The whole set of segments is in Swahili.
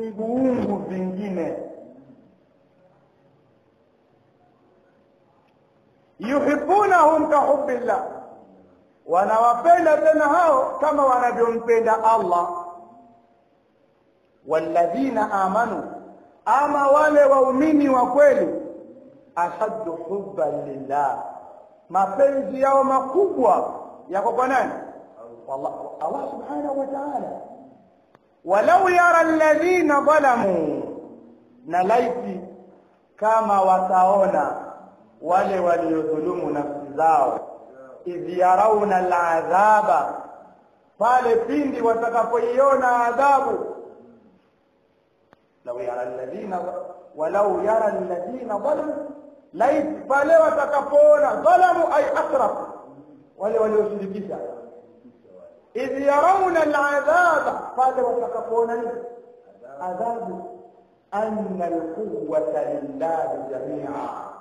viunguungu vingine yuhibbunahum kahubbillah wanawapenda tena hao kama wanavyompenda Allah walladhina amanu ama wale waumini wa kweli ashaddu hubban lillah mapenzi yao makubwa yako kwa nani Allah, Allah subhanahu wa ta'ala walau yara alladhina dhalamu na laiti kama wataona wale waliodhulumu nafsi zao idh yarauna aladhaba pale pindi watakapoiona adhabu lau yara alladhina walau yara alladhina dhalamu laiti pale watakapoona dhalamu ay asrafu wale walioshirikisha idh yarauna aladhaba pale watakapoona nini adhabu anna alquwwata lillahi jamia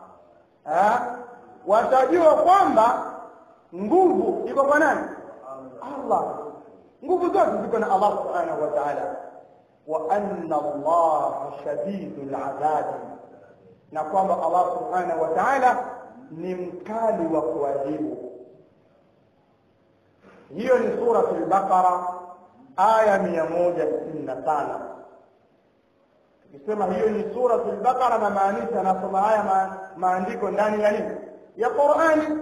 watajua kwamba nguvu iko kwa nani Allah nguvu zote ziko na Allah subhanahu wa ta'ala wa anna Allah shadidul adhabi na kwamba Allah subhanahu wa ta'ala ni mkali wa kuadhibu hiyo ni suratul baqara aya 165 tukisema hiyo ni suratul baqara na maanisha nasoma haya ma, maandiko ndani ya nini ya Qur'ani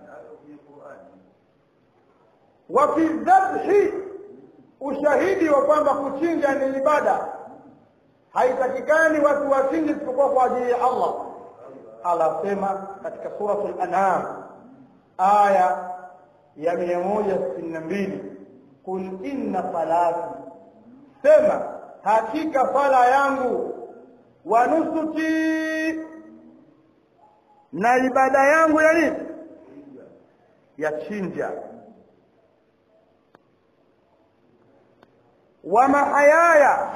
wa fi dhabhi ushahidi wa kwamba kuchinja ni ibada haitakikani watu wachinje isipokuwa kwa ajili ya Allah Allah sema katika suratul an'am aya ya 162 kul inna salati sema hakika sala yangu wa nusuki na ibada yangu ya nini ya chinja wa mahayaya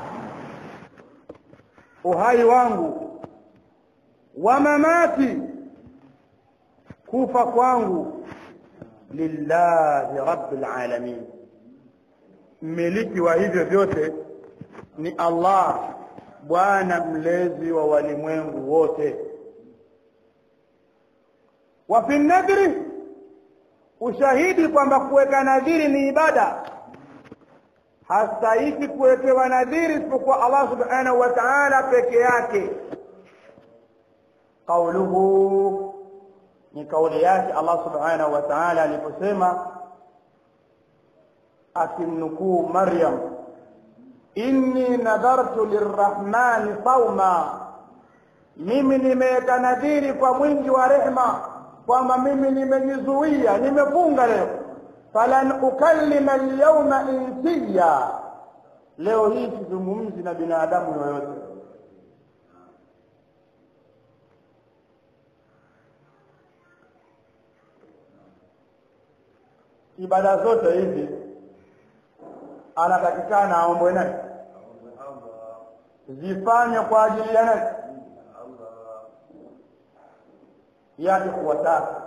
uhai wangu wa mamati kufa kwangu lillahi rabbil alamin mmiliki wa hivyo vyote ni Allah bwana mlezi wa walimwengu wote wa fi nadri ushahidi kwamba kuweka nadhiri ni ibada hastahiki kuwekewa nadhiri isipokuwa Allah subhanahu wa ta'ala peke yake qauluhu ni kauli yake Allah subhanahu wa ta'ala aliposema akimnukuu Maryam inni nadhartu lirrahmani sauma mimi nimeweka nadhiri kwa mwingi wa rehma kwamba mimi nimejizuia nimefunga leo falan ukallima alyawma insiya leo hii sizungumzi na binadamu yoyote ibada zote hizi anatakikana aombwe nani zifanye kwa ajili ya nani yake kuwataka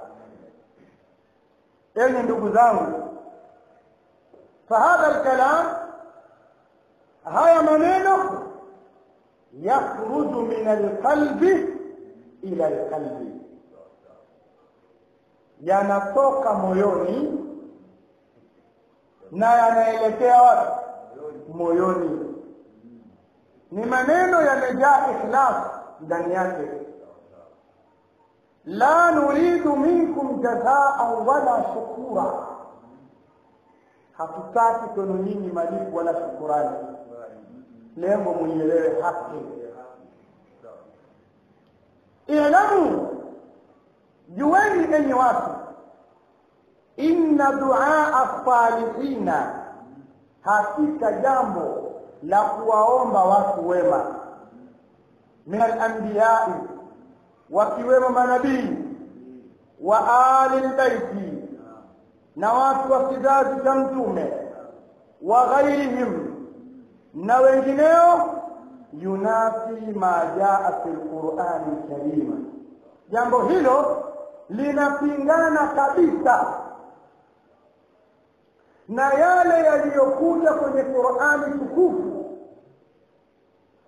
enyi ndugu zangu fahadha alkalam haya maneno yakhruju min alqalbi ila alqalbi yanatoka moyoni na yanaelekea wapi moyoni ni maneno yamejaa ikhlas ndani yake la nuridu minkum jazaan wala shukura hatutaki kwenu nyinyi malipo wala shukurani lengo mwielewe haki ilamu jueni enyi watu inna duaa salihina hakika jambo la kuwaomba watu wema min alambiyai wakiwemo manabii wa ali lbaiti na watu wa kizazi cha mtume wa ghairihim na wengineo yunafi ma jaa fi lqurani lkarima jambo hilo linapingana kabisa na yale yaliyokuja kwenye qurani tukufu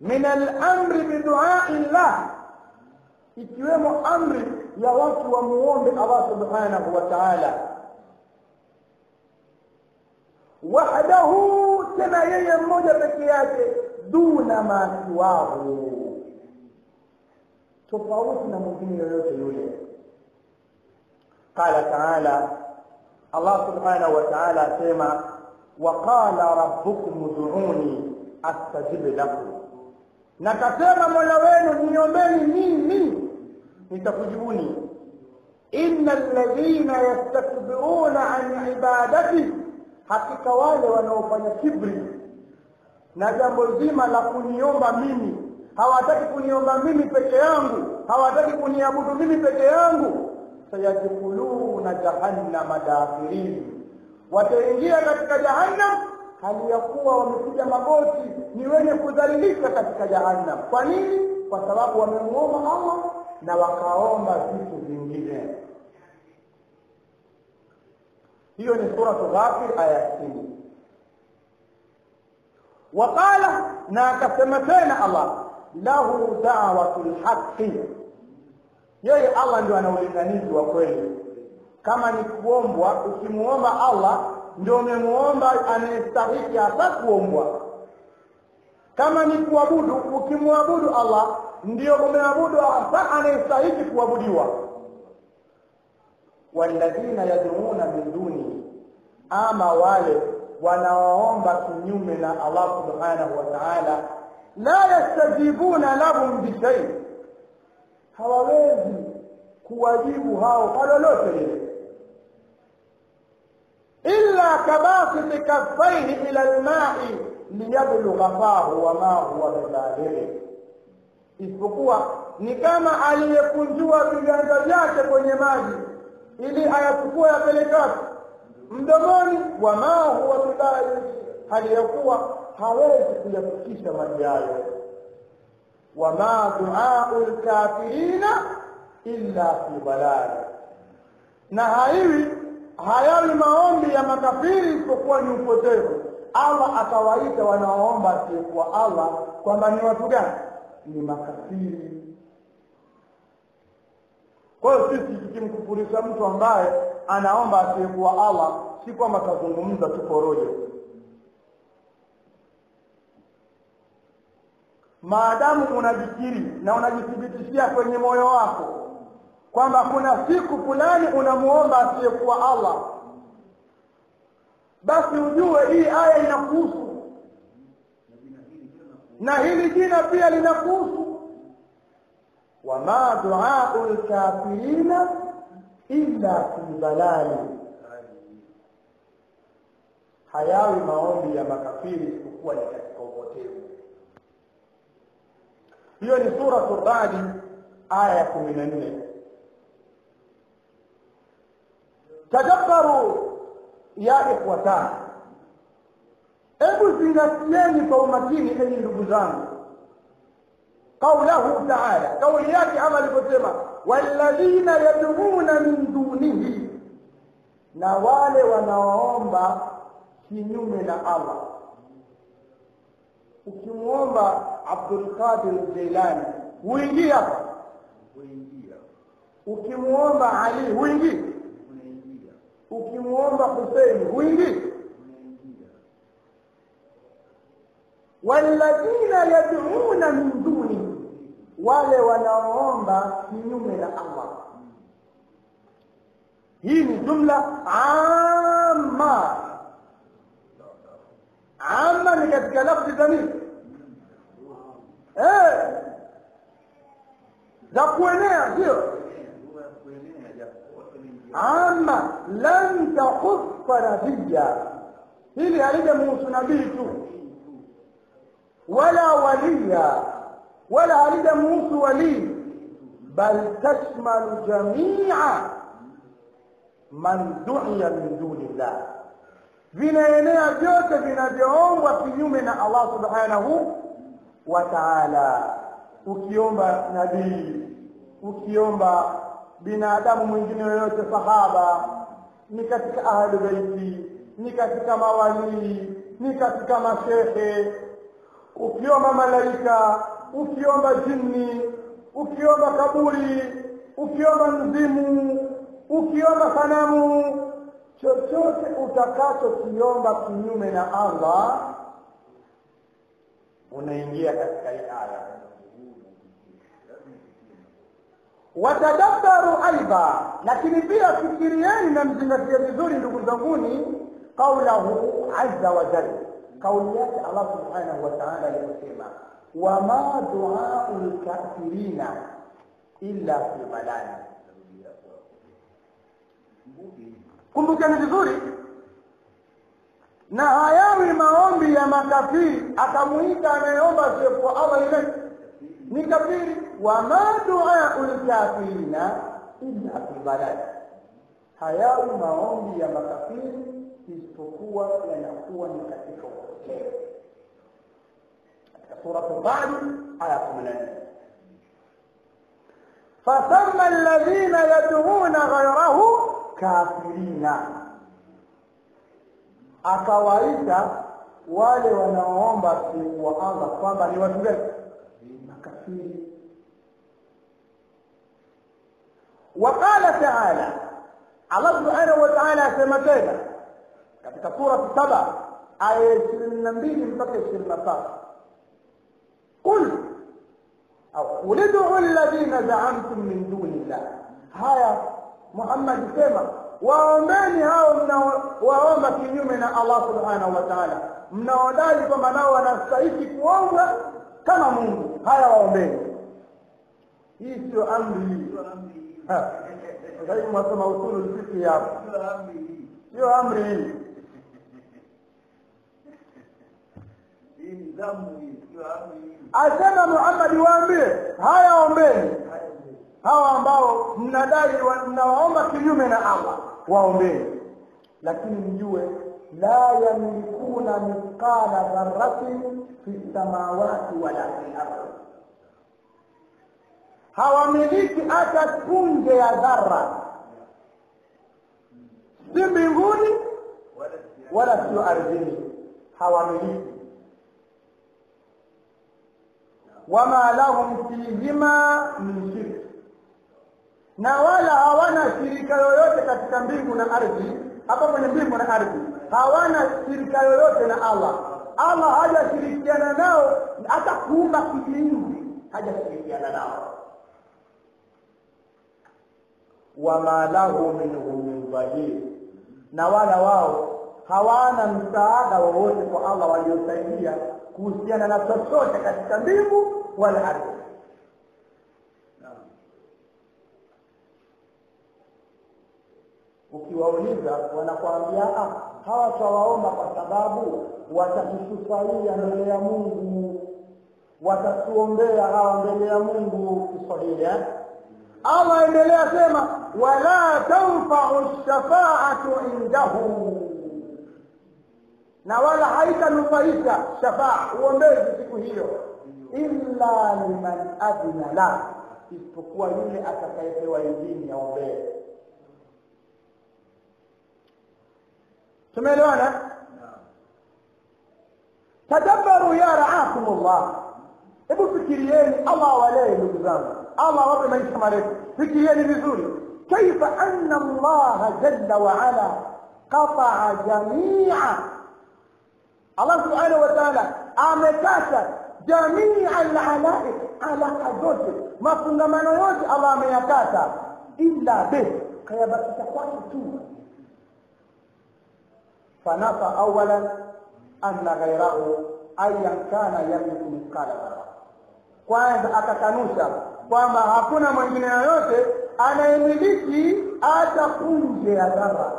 min al-amri biduai llah ikiwemo amri ya watu wamuombe Allah subhanahu wa ta'ala wahdahu tena yeye mmoja peke yake duna ma siwahu tofauti na mwingine yoyote yule qala taala allah subhanahu wa taala asema waqala rabbukum ud'uni astajib lakum na kasema mola wenu niombeni mimi nitakujibuni inna alladhina yastakbiruna an ibadati hakika wale wanaofanya kibri na jambo zima la kuniomba mimi hawataki kuniomba mimi peke yangu hawataki kuniabudu mimi peke yangu sayadkhuluna jahannama dakhirin wataingia katika jahannam hali ya kuwa wamepiga magoti ni wenye kudhalilika katika jahannam kwa nini kwa sababu wamemuomba allah na wakaomba vitu vingine hiyo ni suratu ghafir aya sitini waqala na akasema tena allah lahu dawatu lhaqi yeye allah ndio ana ulinganizi wa kweli kama ni kuombwa ukimuomba allah ndio umemuomba anayestahiki hasa kuombwa kama ni kuabudu ukimwabudu allah ndio umeabudu hasa anayestahiki kuabudiwa walladhina yad'una min duni ama wale wanaoomba kinyume na Allah subhanahu wa ta'ala la yastajibuna lahum bishay hawawezi kuwajibu hao kwa lolote lile illa kabasiti kaffaihi ila alma'i liyablugha fahu wa ma huwa bibalighi isipokuwa ni kama aliyekunjua viganja vyake kwenye maji ili ayachukue yapeleke wapi mdomoni wa ma huwa bibalighi hali ya kuwa hawezi kuyafikisha maji hayo wama duau lkafirina illa fi balali na haiwi hayawi maombi ya makafiri isipokuwa ni upotevu allah akawaita wanaoomba asiyekuwa allah kwamba ni watu gani ni makafiri kwa hiyo sisi tukimkufurisha mtu ambaye anaomba asiyekuwa allah si kwamba tazungumza tu porojo maadamu unajikiri na unajithibitishia kwenye moyo wako kwamba kuna siku fulani unamuomba asiyekuwa allah basi ujue hii aya inakuhusu na hili jina pia linakuhusu wama duau lkafirina illa fi dalali hayawi maombi ya makafiri isipokuwa ni katika upotevu hiyo ni suratu radi aya ya kumi na nne tadabbaru ya ikhwatan hebu zingatieni kwa umakini enyi ndugu zangu qaulahu taala kauli yake ama alivyosema walladhina yad'una min dunihi na wale wanaoomba kinyume na allah ukimwomba abdulqadir jailani huingii hapa ukimwomba ali huingii ukimwomba huseini huingii walladhina yad'una min duni wale wanaoomba kinyume na allah hii ni jumla amma amma ni katika lafzi za nini eh za kuenea sio amma lan takhuffa nabiyya hili halijamuhusu nabii tu wala waliya wala halijamuhusu walii bal tashmalu jamia man duiya min duni llah vinaenea vyote vinavyoombwa kinyume na allah subhanahu wa taala ukiomba nabii ukiomba binadamu mwingine yoyote sahaba ni katika ahlu beiti ni katika mawalii ni katika mashehe ukiomba malaika ukiomba jini ukiomba kaburi ukiomba mzimu ukiomba sanamu chochote utakachokiomba kinyume na allah unaingia katika hii aya watadabbaru aidha lakini pia fikirieni na mzingatie vizuri ndugu zanguni qaulahu azza wa jalla kauli yake allah subhanahu wa taala aliposema wama duau lkafirina illa fi balali kumbukeni vizuri na hayawi maombi ya makafiri akamuita anayeomba asiyekuwa allah ile ni kafiri wama duau lkafirina illa fi balali hayawi maombi ya makafiri isipokuwa yanakuwa ni katika upotevu katika suratu Ra'd aya kumi na nne fasama alladhina yad'una ghayrahu kafirina, akawaita wale wanaoomba asiyekuwa Allah kwamba ni watu gani? Makafiri. Waqala taala, Allah subhanahu wa ta'ala asema tena katika surati saba aya ishirini na mbili mpaka ishirini na tatu قل أو قل ادعوا الذين زعمتم من دون الله هيا محمد sema waombeni hao mnaowaomba kinyume na Allah subhanahu wa ta'ala mnaodai kwamba nao wanastahiki kuomba kama Mungu haya waombeni hii sio amri hii sasa hivi mwasoma usulu fiqh hapo sio amri hii asema Muhammad waambie haya ombeni hawa ambao mnadai mnawaomba kinyume na Allah waombeni lakini mjue la yamlikuna mithqala dharratin fi samawati wala fi ardhi hawamiliki hata punje ya dhara si mbinguni wala sio ardhini hawamiliki wama lahum fihima min shirk, na wala hawana shirika yoyote katika mbingu na ardhi. Hapa kwenye mbingu na ardhi hawana shirika yoyote na Allah. Allah hajashirikiana nao, hata kuumba kijiinzi hajashirikiana nao. wama lahu minhum min dhahir, na wala wao hawana msaada wowote kwa Allah waliosaidia kuhusiana na chochote katika mbingu wala ardhi. Ukiwauliza wanakuambia ah, hawa twawaomba kwa sababu watatusufaia mbele ya Mungu, watatuombea hawa mbele ya Mungu. Kiswahili eh? Allah endelea sema, wala tanfau shafaatu indahu na wala haitanufaisha shafaa uombezi siku hiyo illa liman adhina la, isipokuwa yule atakayepewa idhini ya ombee. Tumeelewana? Tadabbaru ya raakumullah, hebu fikirieni, Allah awalee ndugu zangu, Allah awape maisha marefu. Fikirieni vizuri, kaifa anna Allaha jalla wa ala qataa jamia Allah subhanahu wa ta'ala amekata jamii alalaik, alaka zote, mafungamano yote Allah ameyakata, illa be, kayabakisha kwake tu. Fanafa awalan anna ghairahu ayan kana yamliku mithqala dharra, kwanza akakanusha kwamba hakuna mwingine yoyote anayemiliki hata punje ya dhara,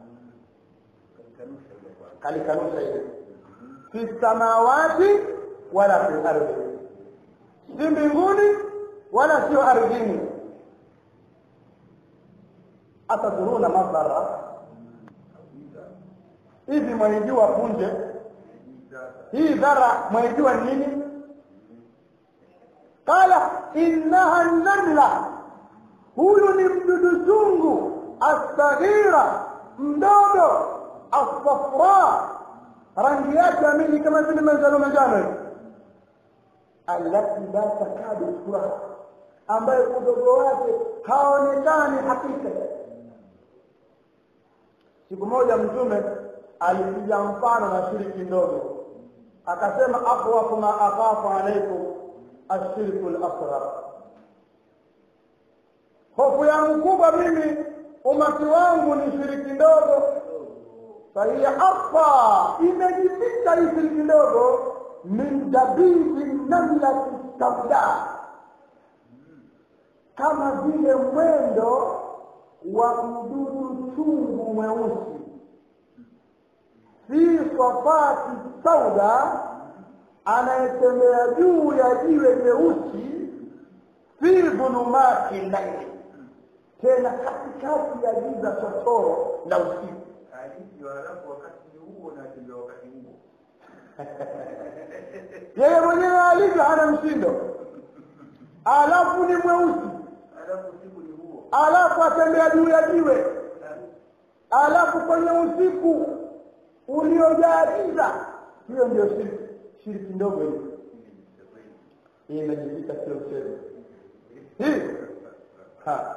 kalikanusha ile fi samawati wala fi ardhi, si mbinguni wala sio ardhini. Atadhuruna madhara, hivi mwaijua punje hii dhara mwaijua nini? Qala innaha namla, huyu ni mdudu chungu, assaghira, mdogo, assafra rangi yake amini kama vile manjano manjano hivi allati la takadu turaha ambaye udogo wake haonekani hakika siku moja mtume alipiga mfano na shiriki ndogo akasema akhwafu ma akhafu alaikum ashirku lasghar hofu yangu kubwa mimi umati wangu ni shiriki ndogo fahiya akfa imejificha hii shiriki ndogo min dabibi namlati sauda kama vile mwendo wa mdudu chungu mweusi fi safati sauda anayetembea juu ya jiwe jeusi fi dhulumati laili tena katikati ya giza totoro la usiku hadithi halafu wakati huo na tembea wakati huo yeye mwenyewe alivyo hana mshindo alafu ni mweusi halafu usiku ni huo alafu atembea juu ya jiwe alafu kwenye usiku uliojaa giza hiyo ndio shirki shirki ndogo hiyo hii imejificha sio mchezo hii ha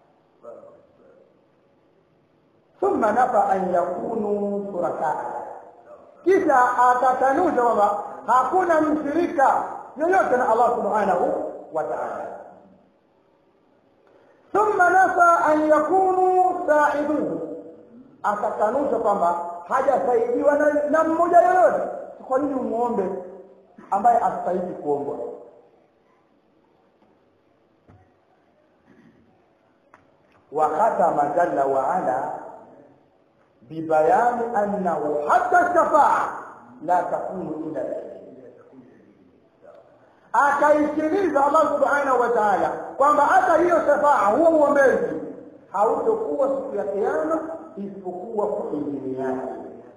thumma nafa an yakunu shurakaa kisha akakanusha kwamba hakuna mshirika yoyote na Allah subhanahu wa ta'ala thumma nafa an yakunu saiduhu akakanusha kwamba hajasaidiwa na, na mmoja yoyote kwa nini umuombe ambaye astahili kuombwa وختم جل وعلا ببيان أنه حتى الشفاعة لا تكون إلا لله akaitimiza Allah subhanahu wa ta'ala kwamba hata hiyo shafaa huo uombezi hautokuwa siku ya kiyama isipokuwa kwa idhini yake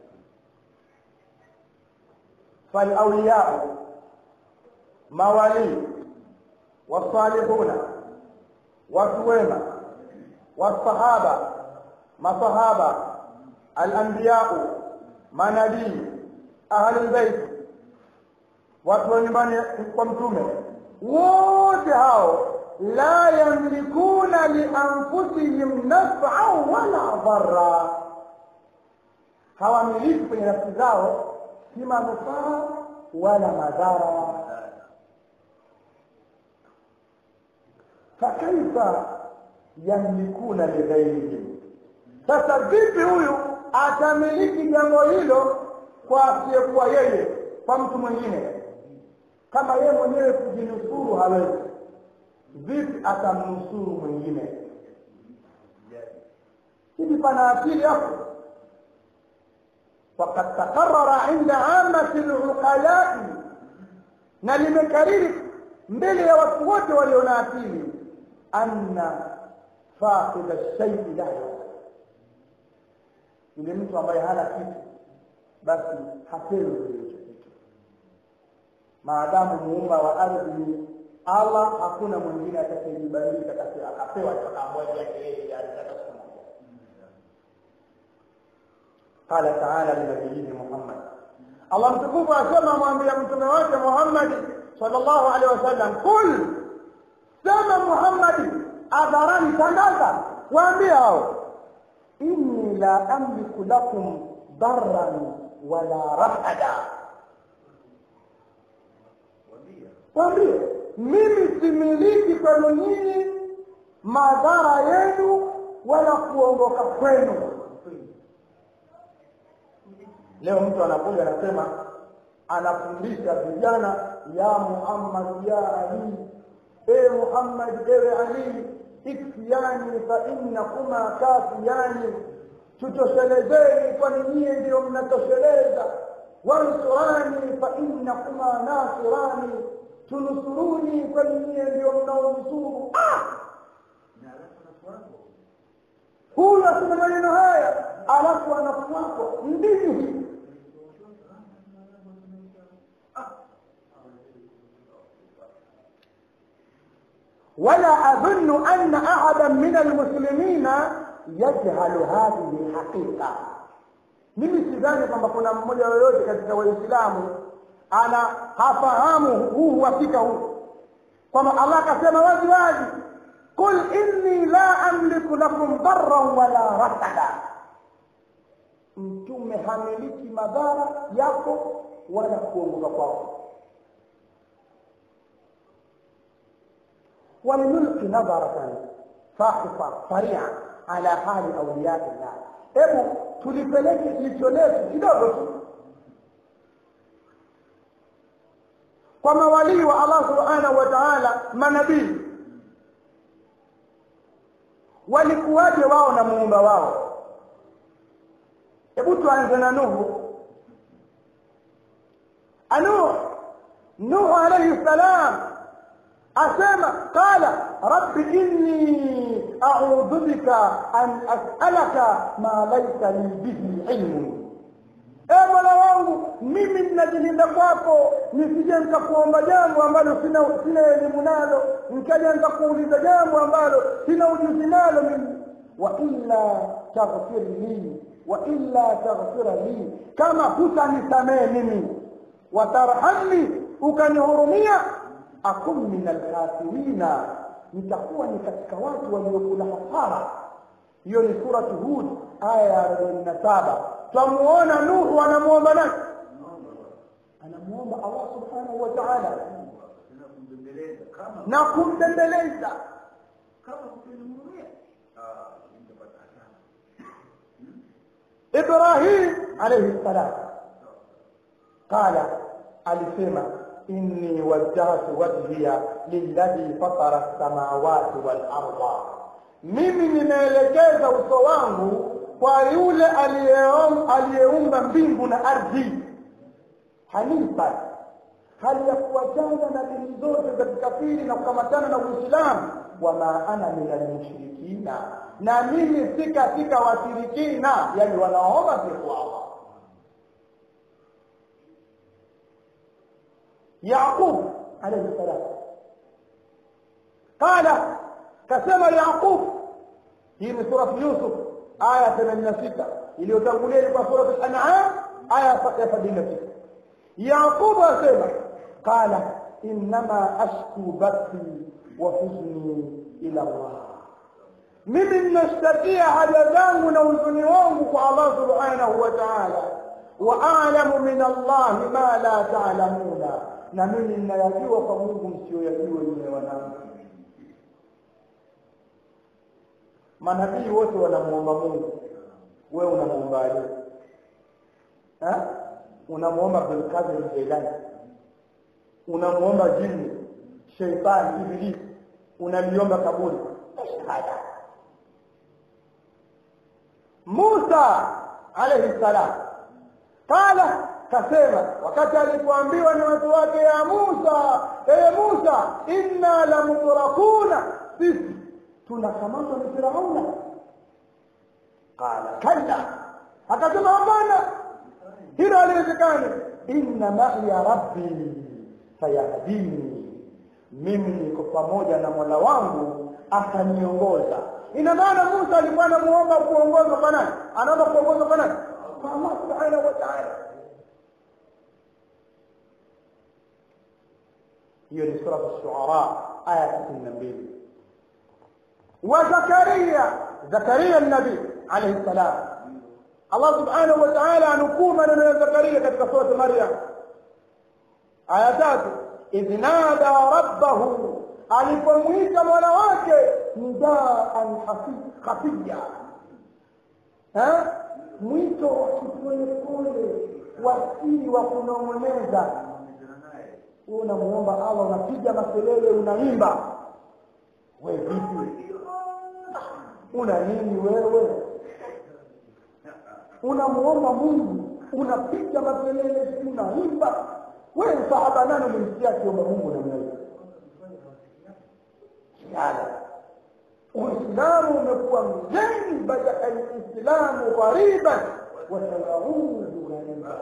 فالأولياء موالي والصالحون والسويمة والصحابة مصحابة الأنبياء manabii ahli bait watu wa nyumbani kwa mtume wote hao la yamlikuna lianfusihim naf'an wala dharra hawamiliki kwenye nafsi zao si manufaa wala madhara fakaifa yamlikuna lighairihim sasa vipi huyu atamiliki jambo hilo kwa asiyekuwa yeye kwa mtu mwingine kama yeye mwenyewe kujinusuru hawezi vipi atamnusuru mwingine hivi pana akili hapo فقد تقرر عند عامة العقلاء na limekariri mbele ya watu wote walio na akili anna faqida shaii la yule mtu ambaye hana kitu basi hapewi kile hicho kitu maadamu muumba wa ardhi ni Allah hakuna mwingine atakayejibadilika akapewa akaamua yake yeye alitaka siku moja قال تعالى لنبيه محمد الله متكوف أسمى mwambia mtume wake Muhammad sallallahu alaihi wasallam kul sema Muhammad adharani tangaza waambie hao inni la amliku lakum darran wala rafada waambie mimi similiki kwenu nyinyi madhara yenu wala kuongoka kwenu leo mtu anakuja anasema anafundisha vijana ya Muhammad ya Ali e Muhammad ewe Ali ikfiyani fa innakuma kafiyani tutoshelezeni kwani nyie ndio mnatosheleza wansurani fa innakuma nasirani tunusuruni kwani nyie ndio mnaonusuru huyu asema maneno haya alafu anafuatwa ndini ولا أظن أن أحدا من المسلمين يجهل هذه الحقيقة mimi sidhani kwamba kuna mmoja yoyote katika waislamu ana hafahamu huu uhakika huu kwamba allah akasema wazi wazi qul inni la amliku lakum darran wala rasada mtume hamiliki madhara yako wala kuongoka kwako ولنلقي نظرة فاحصة سريعة على حال أولياء الله hebu tulipeleke jicho letu kidogo tu kwa mawalii wa allah subhanahu wa taala manabii walikuwaje wao na muumba wao hebu tuanze na nuhu anuh nuhu alaihi salam asema qala rabbi inni a'udhu bika an as'alaka ma laysa li bihi ilmu e mola wangu mimi ninajilinda kwako nisije nikakuomba jambo ambalo sina sina elimu nalo nikaja nikakuuliza jambo ambalo sina ujuzi nalo mimi wa illa taghfir li wa illa taghfira li kama hutanisamehe mimi watarhamni ukanihurumia akum min alkhasirina nitakuwa ni katika watu waliokula hasara hiyo ni suratu hud aya ya arobaini na saba twamuona nuhu anamuomba nani anamuomba allah subhanahu wa taala na kumbembeleza kama na kumbembeleza kama kukinihurumia ah nitapata hasara ibrahim alayhi salam qala alisema inni wajjahtu wajhiya lilladhi fatara as-samawati wal arda mimi nimeelekeza uso wangu kwa yule aliyeom- aliyeumba mbingu na ardhi hanifa hali ya kuwachana na dini zote za kikafiri na kukamatana na uislamu wama ana min almushrikina na mimi si katika washirikina yani wanaomba siku Allah يعقوب عليه السلام قال كسم يعقوب هي من سورة يوسف آية 86 iliyotangulia ilikuwa sura al-an'am aya ya 76 yaqub asema qala innama ashku bathi wa huzni ila Allah mimi ninashtakia haja zangu na huzuni wangu kwa Allah subhanahu wa ta'ala wa a'lamu min Allah ma la ta'lamuna na mimi ninayajua kwa Mungu msiyoyajua yule wanangu manabii wote wanamuomba Mungu wewe unamuombaje eh unamuomba Abdulkadir Jailani unamuomba jini sheitani ibilisi unaliomba kaburi shahada Musa alayhi salam qala kasema wakati alipoambiwa na watu wake ya Musa ee Musa inna lamudrakuna sisi tunakamatwa na Firauna qala kalla akasema hapana hilo haliwezekani inna ma'iya rabbi sayahdini mimi niko pamoja na mola wangu ataniongoza ina maana Musa alikuwa anamuomba kuongozwa kwa nani anaomba kuongozwa kwa nani kwa Allah subhanahu wa ta'ala hiyo ni sura ash-shu'ara aya 62 wa zakaria zakaria nabii alayhi salam Allah subhanahu wa ta'ala anukuu maneno ya zakaria katika sura maryam aya tatu idh nada rabbahu alipomwita mola wake nidaan khafiya mwito wa kipolepole wasii wa kunong'oneza wewe unamuomba Allah unapiga makelele unaimba wewe vipi una nini wewe unamuomba Mungu unapiga makelele unaimba wewe sahaba nani ulimsikia akiomba Mungu namna hiyo kiala Uislamu umekuwa mgeni baada al-Islamu ghariban wa sayaudu ghariban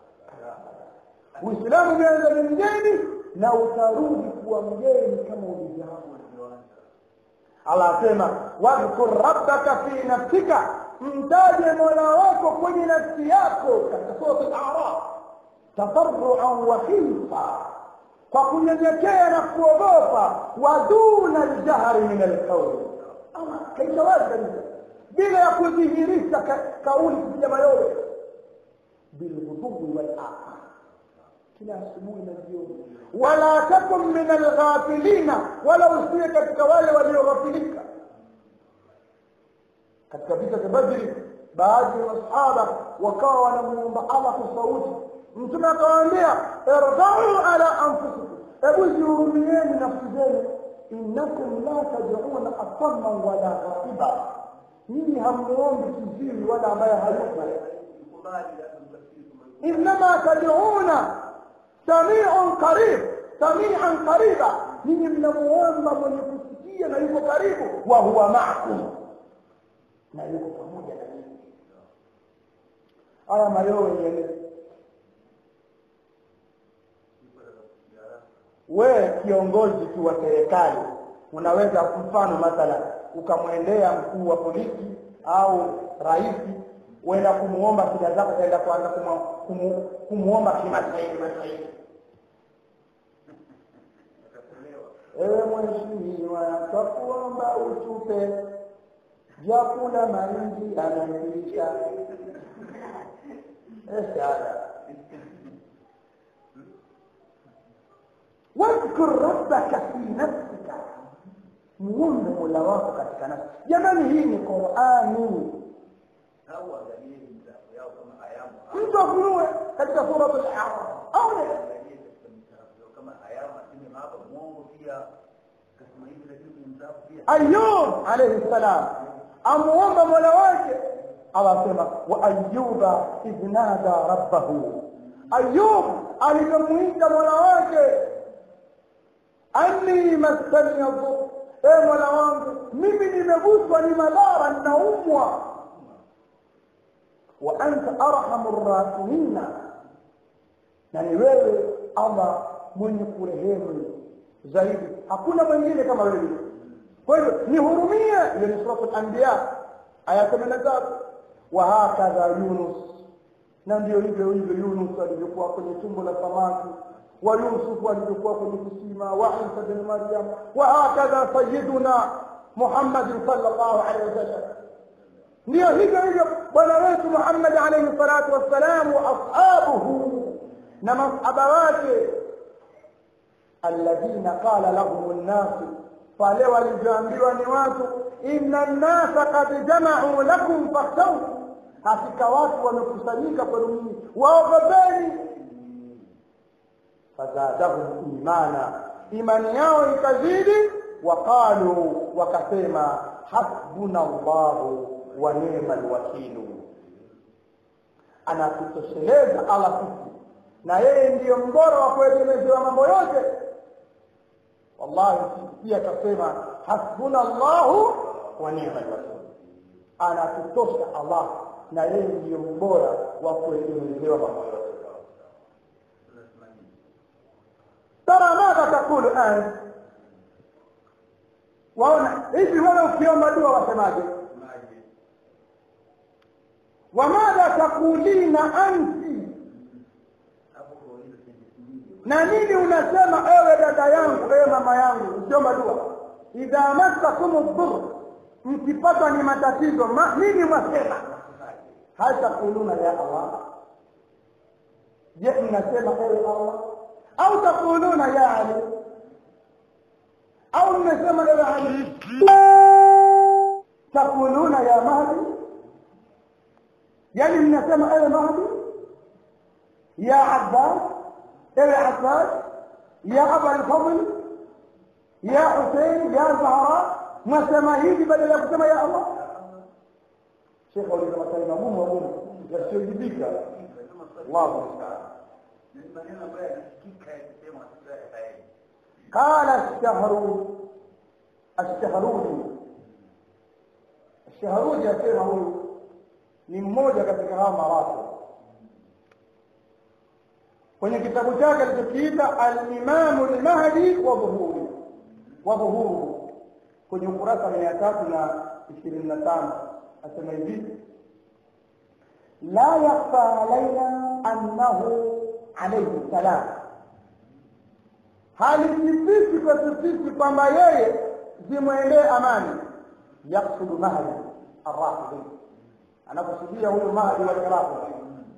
Uislamu umeanza ni mgeni na utarudi kuwa mgeni kama ulivyoanza. Allah asema wadhkur rabbaka fi nafsika, mtaje mola wako kwenye nafsi yako, katika sura al-A'raf tadarruan wa khifa kwa kunyenyekea na kuogopa wa duna ljahri min alqauli kaisha wazi kabisa bila ya kudhihirisha ka- kauli kupiga mayowe bilghudui walasa kila asubuhi na jioni wala takun min alghafilina wala usiwe katika wale walioghafilika katika vita vya badri baadhi ya masahaba wakawa wanamuomba allah kwa sauti mtume akawaambia irdau ala anfusikum hebu zihurumieni nafsi zenu innakum la tad'una asamman wala ghaiba nyinyi hamuombi kiziwi wala ambaye hayupo إنما تدعون سميع قريب سميعا قريبا ninyi mnamuomba mwenye kusikia na yuko karibu wa huwa maakum na yuko pamoja na nyinyi haya mayowe nieleze wewe kiongozi tu wa serikali unaweza mfano mathala ukamwendea mkuu wa polisi au rais uenda kumuomba shida zako utaenda kuanza kumu- kumu- kumuomba kimaswahili maswahili ewe mheshimiwa twakuomba utupe vyakula mahindi anaisha eshara wadhkur rabbaka fi nafsika muombe mola wako katika nafsi jamani hii ni qurani mtu afunue katika surat al-a'raf aone ayub alayhi salam amuomba mola wake awasema wa ayuba idh nada rabbahu ayub alivyomwita mola wake anni massani dhur e mola wangu mimi nimeguswa ni madhara ninaumwa wa anta arhamu rrahimina na ni wewe allah mwenye kurehemu zaidi hakuna mwingine kama wewe kwa hivyo nihurumie ile ni suratu lanbiya aya kumi na tatu wa hakadha yunus na ndio hivyo hivyo yunus alivyokuwa kwenye tumbo la samaki wa yusufu alivyokuwa kwenye kisima wa isa bin maryam wa hakadha sayiduna muhammadin sallallahu alaihi wasallam ndio hivyo hivyo bwana wetu muhammad alaihi salatu wassalam wa ashabuhu na masahaba wake alladhina qala lahum nnasu pale walivyoambiwa ni watu inna nnasa kad jamau lakum fakhshawhu hakika watu wamekusanyika kwenu nyinyi waogopeni fazadahum imana imani yao ikazidi waqalu wakasema hasbuna llahu wa nema lwakilu anatutosheleza allah sisi na yeye ndiyo mbora wa kuegemezewa mambo yote wallahi pia akasema hasbuna llahu wa nema lwakil anatutosha allah na yeye ndiyo mbora wa kuegemezewa mambo yote tara madha takulu ant waona hivi wewe ukiomba dua wasemaje wamadha takulina anti na nini unasema ewe dada yangu ewe mama yangu ukiomba dua idha massakum dhur mkipatwa ni matatizo ma, nini mwasema hal takuluna ya allah je mnasema ewe allah au takuluna ya ali au mnasema ewe ali takuluna ya mahdi yani mnasema ewe mahdi ya abbas ewe abbas ya aba alfadl ya husein ya zahra mwasema hivi badala ya kusema ya allah shekhe waliza maswali magumu magumu yasiyojibika allahu musta'an قال الشهر الشهرودي الشهرودي asema huyu ni mmoja katika hawa marafu kwenye kitabu chake alichokiita alimamu lmahdi wa dhuhuri wa dhuhuru kwenye ukurasa mia tatu na ishirini na tano asema hivi la yakhfa alaina annahu alayhi salam halisifiki kwetu sisi kwamba yeye zimwendee amani yaksudu mahdi arrafidhi anakusudia huyu mahdi wa iraqi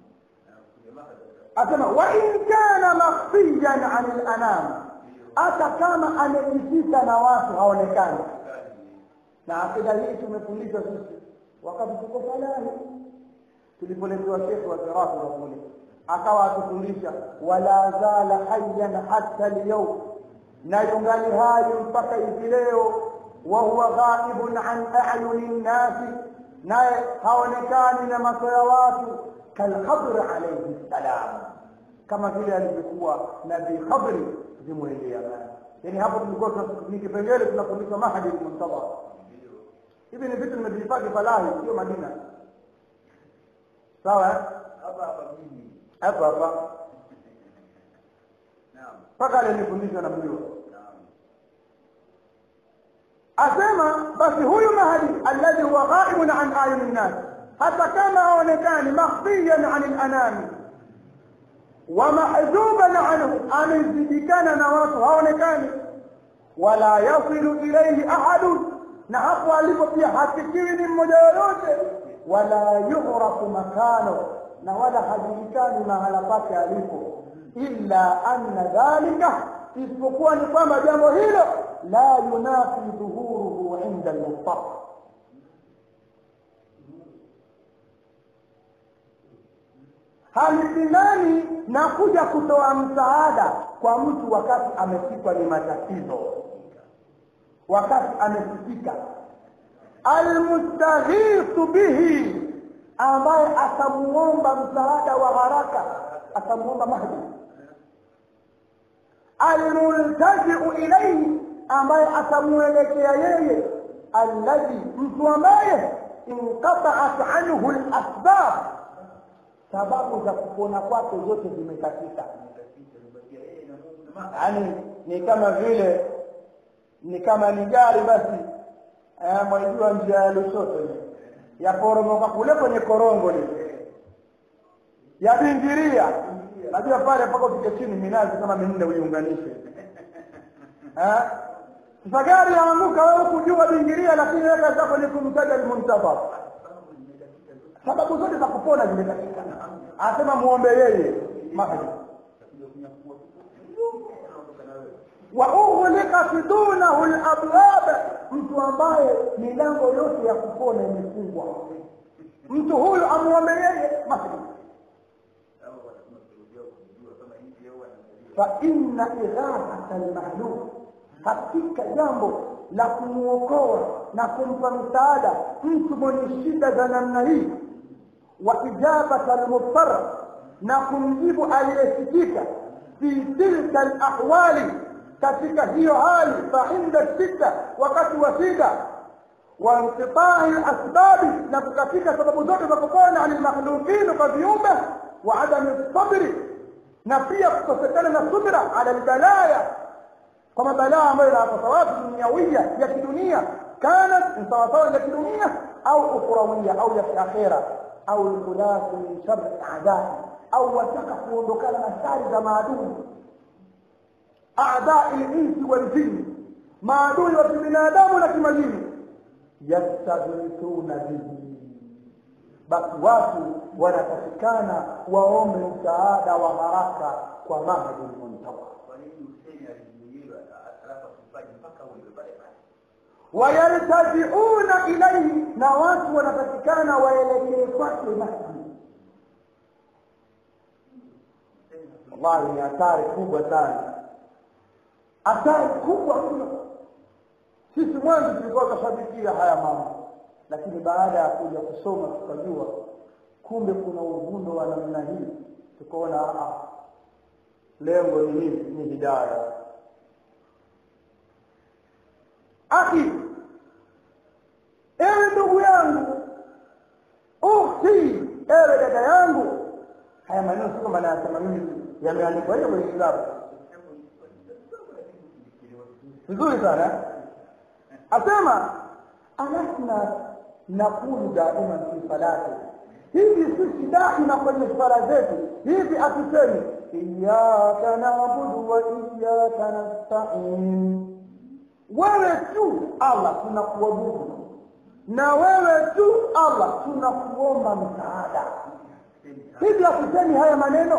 asema wa in kana makhfiyan an lanam hata kama amejificha na watu haonekani na akida hii tumefundishwa sisi wakati tuko falahi tulipoletewa shekhe wa iraqi kule akawa akifundisha wala zala hayyan hatta lyaum na yungali hai mpaka hivi leo wa huwa ghaibun an ayuni nnasi naye haonekani na macho ya watu kalkhabri alayhi salam kama vile alivyokuwa nabii khabri zimwendea yani hapo tulikuwa ni kipengele tunafundishwa mahadi muntadha hivi ni vitu nimevihifadhi falahi sio madina sawa hapa hapa mimi hapa hapa naam mpaka alinifundisha na mjua naam asema basi huyu mahdi alladhi huwa ghaibun an ayuni nnas hata kama haonekani makhfiyan an lanami wa mahjuban anhu amezidikana na watu haonekani wala yasilu ilaihi ahadun na hapo alipo pia hafikiwi ni mmoja yoyote wala yughrafu makano na wala hajulikani mahala pake alipo illa anna dhalika isipokuwa ni kwamba jambo hilo la yunafi dhuhuruhu inda almustafa halipingani na kuja kutoa msaada kwa mtu wakati amefikwa ni matatizo wakati amefikika almustaghithu bihi ambaye atamuomba msaada wa haraka atamuomba mahdi almultajiu ilaihi ambaye atamuelekea yeye alladhi mtu ambaye inqataat anhu lasbab sababu za kupona kwake zote zimekatika yaani ni kama vile ni kama ni gari basi eh, mwaijua njia ya lushoto ile yaporomoka kule kwenye korongo lile yabingiria najua pale mpaka ufike chini minazi kama minne uiunganishe Eh? sasa gari yaanguka wewe kujua bingiria lakini weka zako ni kumtaja almuntadhar sababu zote za kupona zimekatika anasema muombe yeye mahdi wa ughliqat dunahu labwab mtu ambaye milango yote ya kupona imefungwa mtu huyu amuombe yeye mahdi فإن إغاثة المهلوك hakika jambo la kumuokoa na kumpa msaada mtu mwenye shida za namna hii wa ijabata almudtar na kumjibu aliyesikika fi tilka alahwali katika hiyo hali fainda shida wakati wa shida wa inqitai lasbabi na kukatika sababu zote za kupona ani lmakhluqin kwa viumbe wa adami sabri na pia kukosekana na subra ala albalaya kwa mabalaa ambayo yanapata watu duniawia ya kidunia kanat ni sawasawa ya kidunia au ukhrawia au ya kiakhira au lkhulafu min shari adai au wataka kuondokana na shari za maadui adai linsi waljini maadui wa kibinadamu na kimajini yastaghithuna bihi basi watu wanatakikana waombe msaada wa haraka kwa mahdi lmuntawa kwa nini Hussein alizuiliwa alafu asifanye mpaka uwe pale pale wayaltajiuna ilaihi na watu wanatakikana waelekee kwake mahdi wallahi ni hatari kubwa sana hatari kubwa mno sisi mwanzo tulikuwa tunashabikia haya mambo lakini baada ya kuja kusoma tukajua kumbe kuna uvundo wa namna hii tukaona ah, lengo ni nini ni hidaya akhi ewe ndugu yangu ukhti ewe dada yangu haya maneno sio maana yasema mimi yameandikwa hiyo kwenye kitabu vizuri sana eh? asema alasna nakulu daiman fi salati hivi sisi daima kwenye swala zetu hivi atusemi iyyaka na'budu wa iyyaka nasta'in wewe tu Allah tunakuabudu na wewe tu Allah tunakuomba msaada hivi hakusemi haya maneno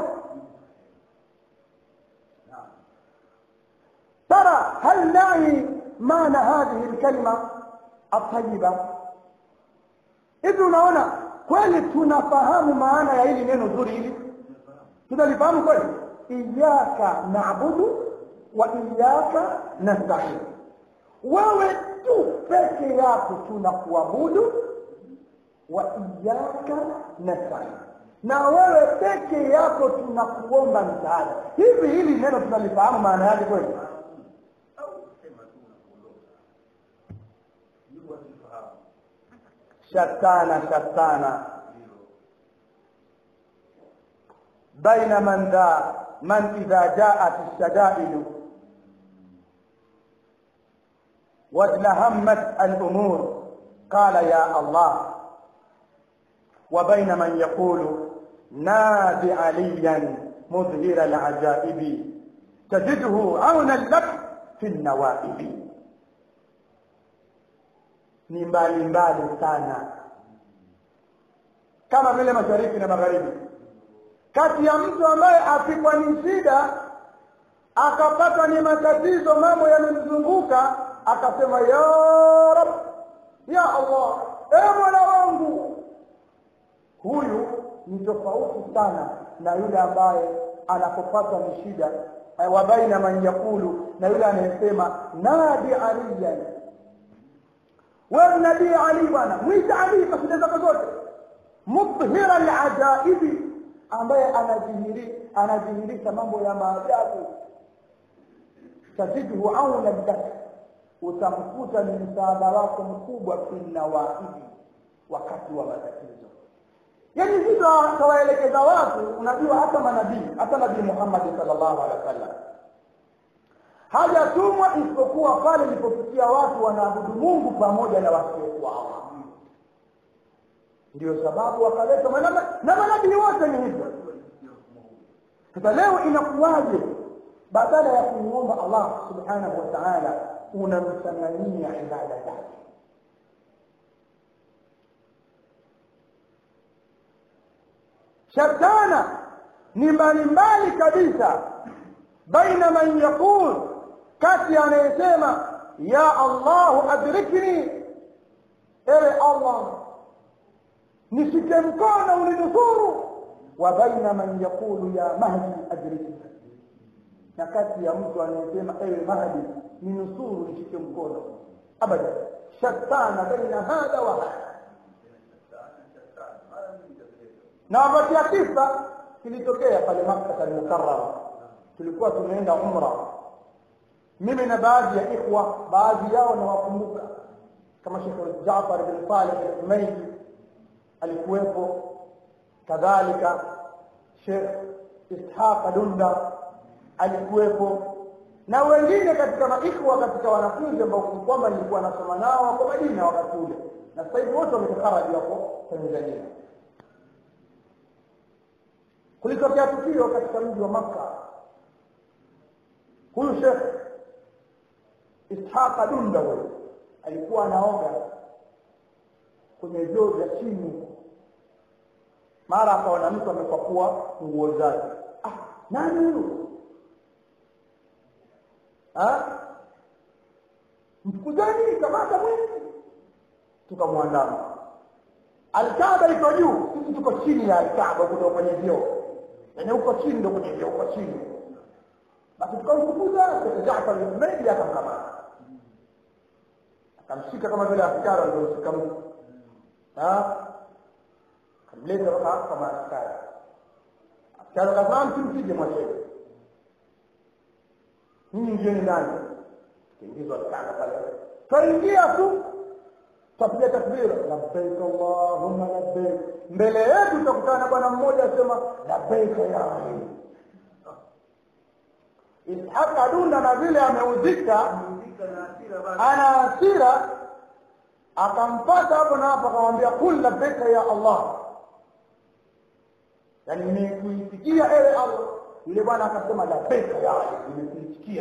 ترى هل نعي معنى هذه الكلمة الطيبة hivi unaona kweli tunafahamu maana ya hili neno zuri hili tunalifahamu kweli iyaka naabudu wa iyaka nastain wewe tu peke yako tunakuabudu wa iyaka nastain na wewe peke yako tunakuomba msaada hivi hili neno tunalifahamu maana yake kweli au kusema tu unakuondoka ndio wasifahamu shatana shatana hilo بين من ذا من إذا جاءت الشدائد وازلهمت الأمور قال يا الله وبين من يقول نادي عليا مظهر العجائب تجده عونا لك في النوائب ni mbali mbali sana kama vile mashariki na magharibi kati ya mtu ambaye apikwa ni shida akapatwa ni matatizo mambo yamemzunguka akasema ya rab ya allah e mola wangu huyu ni tofauti sana na yule ambaye anapopatwa ni shida eh, wa baina man yaqulu na yule anayesema nadi aliyan wewe nabii ali bwana mwita ali kwa shida zako zote mudhhira alajaibi ambaye anadhihiri anadhihirisha mambo ya maajabu tajiduhu auna lak utamkuta ni msaada wako mkubwa fi nawaibi wakati wa matatizo yaani hivyo kawaelekeza watu unajua hata manabii hata nabii muhammadi sallallahu alaihi wasallam hajatumwa isipokuwa pale ilipofikia watu wanaabudu mungu pamoja na wasiokuwa Allah ndio sababu wakaleta manama- na manabii wote ni hivyo sasa leo inakuwaje badala ya kumwomba allah subhanahu wa taala unamchanganyia ibada zake shatana ni mbalimbali kabisa baina man yaqul kati anayesema ya allahu adrikni ewe allah nishike mkono uninusuru wa baina man yaqulu ya mahdi adrikni na kati ya mtu anayesema ewe mahdi ninusuru nishike mkono abada shatana baina hadha wa hadha na wapatia kisa kilitokea pale makkah almukarrama tulikuwa tumeenda umra mimi na baadhi ya ikhwa baadhi yao nawakumbuka kama Sheikh Jaafar bin Saleh al-Humaydi alikuwepo kadhalika Sheikh Ishaq Dunda alikuwepo na wengine katika maikhwa katika wanafunzi ambao kwamba nilikuwa nasoma nao wako Madina wakati ule na sasa hivi wote wametaharaji wako Tanzania kulitokea tukio katika mji wa Makka huyu Sheikh Ishaq Dunda huyo alikuwa anaoga kwenye vyoo vya chini mara akaona mtu amekwapua nguo zake ah nani huyu ah mfukuzani kamata mwizi tukamwandama alkaaba iko juu sisi tuko chini ya alkaaba kutoka kwenye vyoo yaani huko chini ndo kwenye vyoo huko chini basi tukamfukuza Jaafar al-Humaydi akamkamata akamshika kama vile askari alivyoshika mtu akamleta waka kama askari askari akasema msimpige mwacheni nyinyi ngieni ndani kiingizwa kanga pale twaingia tu twapiga takbira labbaik allahumma labbaik mbele yetu tutakutana bwana mmoja asema labbaik ya ali Ishaq adunda na vile ameudhika Muzika na hasira basi. ana hasira akampata hapo na hapo akamwambia kul labbaika ya Allah yani nimekuitikia ewe Allah yule bwana akasema labeka ya ali nimekuitikia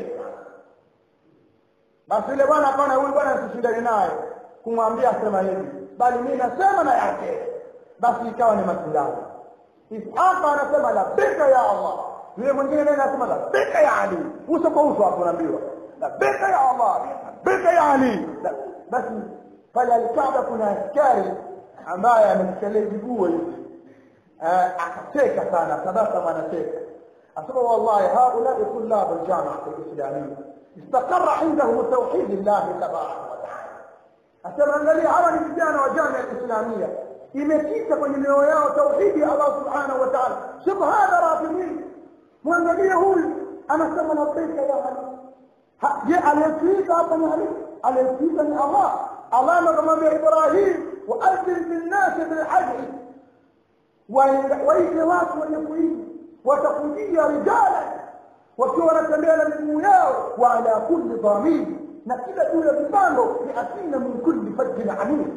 basi yule bwana akaona huyu bwana nisishindane naye kumwambia asema hivi bali mimi nasema na yake basi ikawa ni mashindano Ishaqa anasema labeka ya Allah yule mwingine naye anasema labeka ya Ali uso kwa uso hapo unaambiwa labeka ya Allah labeka ya Ali La- basi pale alikaaba kuna askari ambaye amemshalia viguo hivi آه، akacheka sana tabasama anacheka asema wallahi haulai طلاب الجامعة الإسلامية استقر عندهم توحيد الله تبارك وتعالى asema angalia hawa ni vijana wa jamia islamia imekita kwenye mioyo yao tauhidi ya allah subhanahu wa taala shuf hadha rafimin mwangalie huyu anasema labbaika ya ali Ha- je aliyetuita hapa ni ali aliyetuita ni allah allah amekamwambia ibrahim waadhin fi nnasi bilhaji waite watu wenye kuishi watakujia rijala wakiwa wanatembea na miguu yao wa ala kulli dhamiri na kila juu ya vipando yatina min kulli fajjin amiq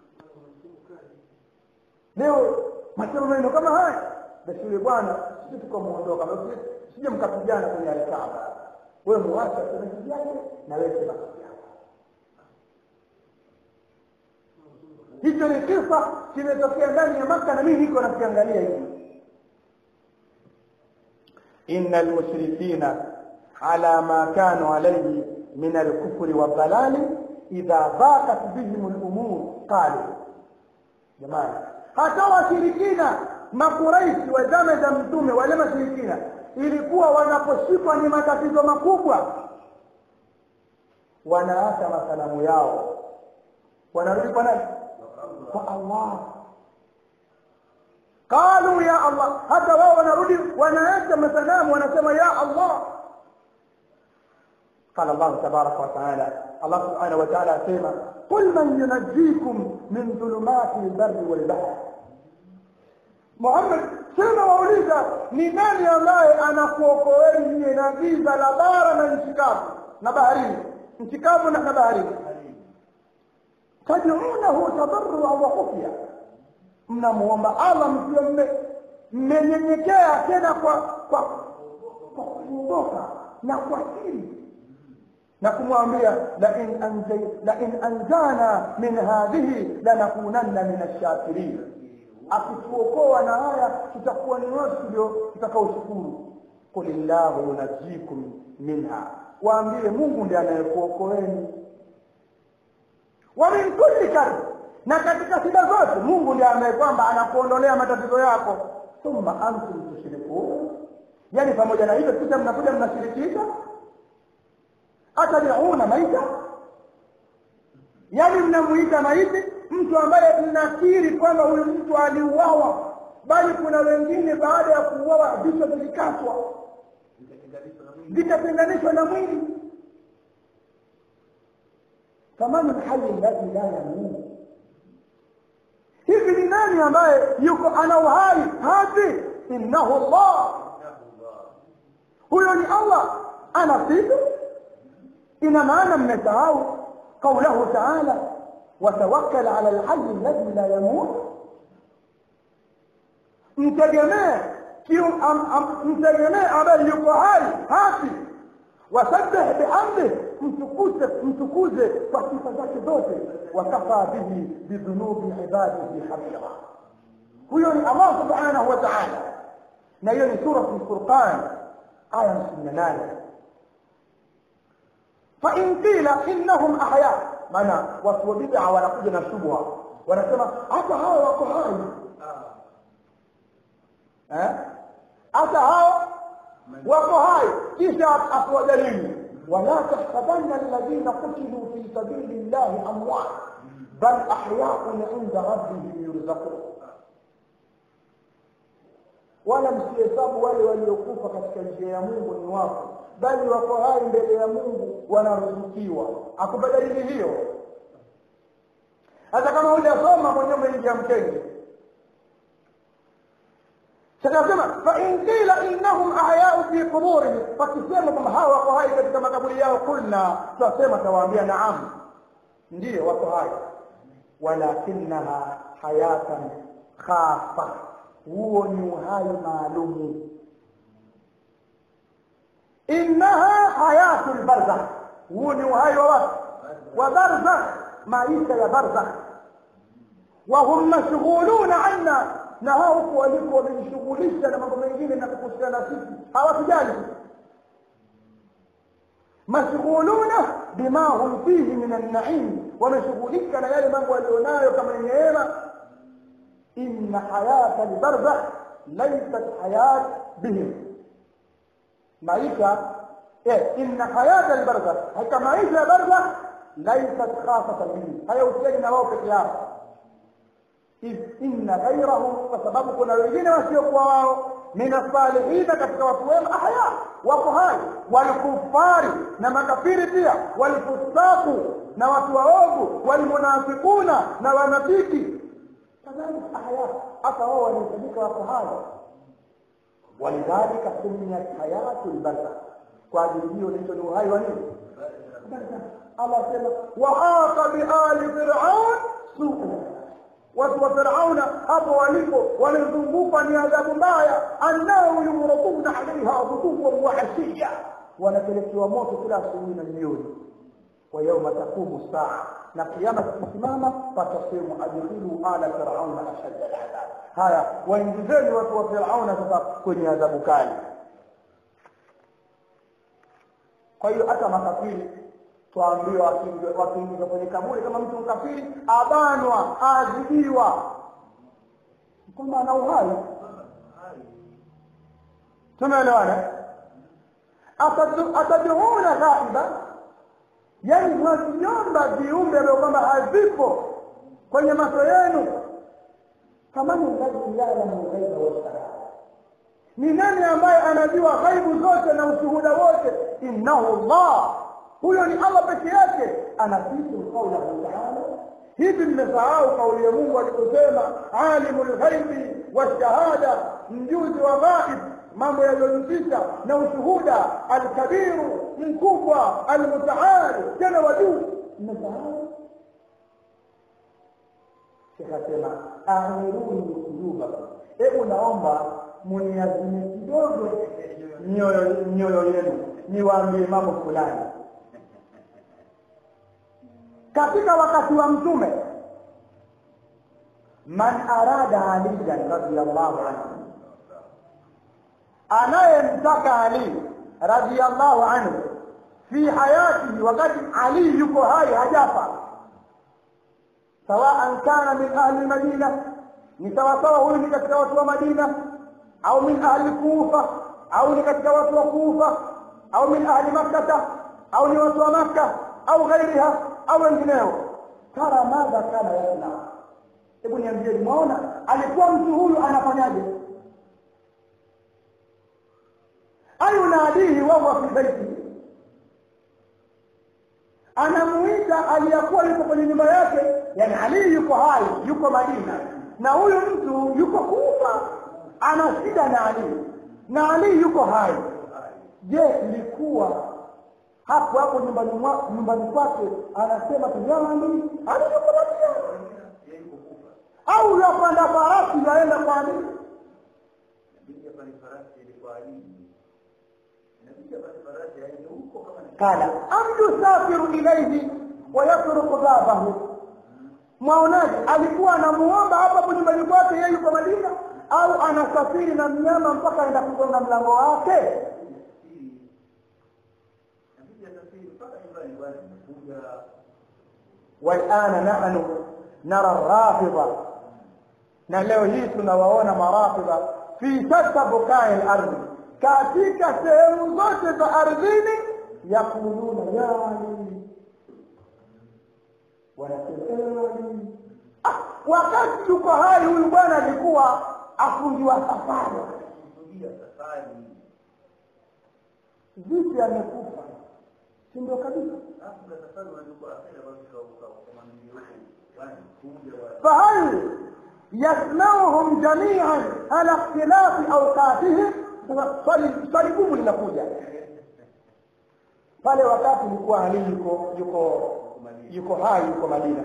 leo masema maneno kama haya basi yule bwana sisi tukamuondoka sije mkapigana kwenye alkaaba wewe muache aseme kijake na wewe sema kijake hicho ni kisa kimetokea ndani ya maka na mimi niko nakiangalia hivi إن المشركين على ما كانوا عليه من الكفر والضلال إذا ضاقت بهم الأمور قالوا جماعة hata washirikina makuraishi wa zama za mtume wale mashirikina ilikuwa wanaposhikwa ni matatizo makubwa wanaacha masanamu yao wanarudi kwa nani kwa allah qalu ya allah hata wao wanarudi wanaacha masanamu wanasema ya allah قال الله تبارك وتعالى الله سبحانه وتعالى سيما قل من ينجيكم من ظلمات البر والبحر محمد sema wauliza ni nani ambaye anakuokoeni nyie na giza la bara na nchi kavu na baharini nchi kavu na baharini tad'unahu tadarruan wa khufya mnamuomba allah mkiwa mmenyenyekea tena kwa kwa kwa kuondoka na kwa siri na kumwambia la in anjay la in anjana min hadhihi lanakunanna min ash-shakirin akituokoa na haya tutakuwa ni watu tulio tutakaoshukuru qulillahu yunajikum minha waambie mungu ndiye anayekuokoeni wa min kulli karb na katika shida zote mungu ndiye ambaye kwamba anakuondolea matatizo yako thumma antum tushrikun yani pamoja na hivyo kisha mnakuja mnashirikisha atad'una maita yani mnamuita maiti mtu ambaye mnakiri kwamba huyu mtu aliuawa bali kuna wengine baada ya kuuawa vichwa vilikatwa vikatenganishwa na mwili famanu lhayi alladhi la yamut hivi ni nani ambaye yuko ana uhai hafi innahu allah huyo ni allah ana siku ina maana mmesahau qaulahu taala watawakkal ala lhayi alladhi la yamut mtegemee mtegemee ambaye yuko hai hafi wasabbih bihamdih mtukuze mtukuze kwa sifa zake zote wakafa bihi bidhunubi ibadihi khabira huyo ni allah subhanahu wa taala na hiyo ni suratu lfurqan aya hamsini na nane fain qila innahum ahya maana watu wa bid'a wanakuja na shubha wanasema hata hawa wako hai eh hata hao wako hai kisha atoa dalili wala tahsabanna alladhina qutilu fi sabili llahi amwat bal ahyaun inda rabbihim yurzaqun wala msihesabu wale waliokufa katika njia ya mungu ni wafu bali wako hai mbele ya mungu wanaruzukiwa akupa dalili hiyo hata kama hujasoma mwenyewe umeingia mkenge sakasema fain qila innahum ahyau fi quburihim wakisema kwamba hawa wako hai katika makaburi yao kulna tutasema tawaambia naam ndiyo wako hai walakinaha hayatan khafa huo ni uhai maalumu innaha hayatu lbarzakh huu ni uhai wa watu wa barzakh maisha ya barzakh wahum mashghuluna anna na hao huku waliko wamejishughulisha na mambo mengine na kuhusiana na sisi hawatujali mashghuluna bima hum fihi min annaim wameshughulika na yale mambo walionayo kama ni neema inna hayata albarzakh laysat hayat bihim maisha eh inna hayata albarzakh hakika maisha ya barzakh laysat khasatan bihim hayahusiani na wao peke yao إذ إن غيرهم فسبب كنا wengine wasiokuwa wao min asalihina katika watu wema ahya wako hai walkufari na makafiri pia walfusaku na watu waovu walmunafikuna na wanafiki kadhalika ahya hata wao wanahesabika wako hai walidhalika sumiyat hayatu lbarzakh kwa ajili hiyo inaitwa ni uhai wa nini Allah sema wahaqa biali firaun suu watu wa Firauna hapo walipo wamezungukwa ni adhabu mbaya, annahum yumraduna alaiha ghuduwan wa ashiya, wanapelekewa moto kila asubuhi na jioni. Wa yauma taqumu saa, na kiama kikisimama, patasemu adkhilu ala firauna ashadda aladhab. Haya, waingizeni watu wa Firauna sasa kwenye adhabu kali. Kwa hiyo hata makafiri twaambiwa wakiingizwa kwenye kaburi kama mtu mkafiri abanwa aadhibiwa kwamba ana uhai tumeelewana atad'una ghaiba yani mwaziomba viumbe ambavyo kwamba havipo kwenye macho yenu faman alladhi ya'lamu ghaiba washahada ni nani ambaye anajua ghaibu zote na ushuhuda wote innahu allah huyo ni Allah peke yake anasifu qaulahu ta'ala hivi mmesahau kauli ya Mungu aliposema alimul ghaibi washahada mjuzi wa ghaib mambo yaliyojificha na ushuhuda alkabiru mkubwa almutaal tena wa juu mmesahau Sheikh asema amiruni kulubakum hebu naomba muniazime kidogo mioyo mioyo yenu niwaambie mambo fulani katika wakati wa mtume man arada aliyan radiyallahu anhu anayemtaka ali radiyallahu anhu fi hayatihi wakati ali yuko hai hajafa sawaan kana min ahli madina ni sawasawa huyu ni katika watu wa madina au min ahli kufa au ni katika watu wa kufa au min ahli makkata au ni watu wa makka au ghairiha au wengineo tara madha kana yasna hebu niambie mwaona alikuwa mtu huyu anafanyaje ayunadihi wahuwa fi baiti anamuita aliyakuwa yuko kwenye nyumba yake yani ali yuko hai yuko madina na huyu mtu yuko kufa ana shida na ali na ali yuko hai je ilikuwa hapo hapo nyumbani nyumbani kwake anasema tujamani aliyoko Madina au yapanda farasi yaenda kwa Ali kala am yusafiru ilayhi wa yatruku babahu mwaonaje alikuwa anamuomba hapa hapo nyumbani kwake yeye yuko Madina au anasafiri na mnyama mpaka aenda kugonga mlango wake والآن نحن نرى الرافضة na leo hii tunawaona marafidha fi shatta bukai al-ardh katika sehemu zote za ardhini yakuluna yani wanasema ah, wakati yuko hai huyu bwana alikuwa afungiwa safari vipi amekufa si ndio kabisa فهل يسمعهم جميعا على اختلاف اوقاتهم swali gumu linakuja pale wakati ilikuwa Ali yuko yuko yuko hai yuko Madina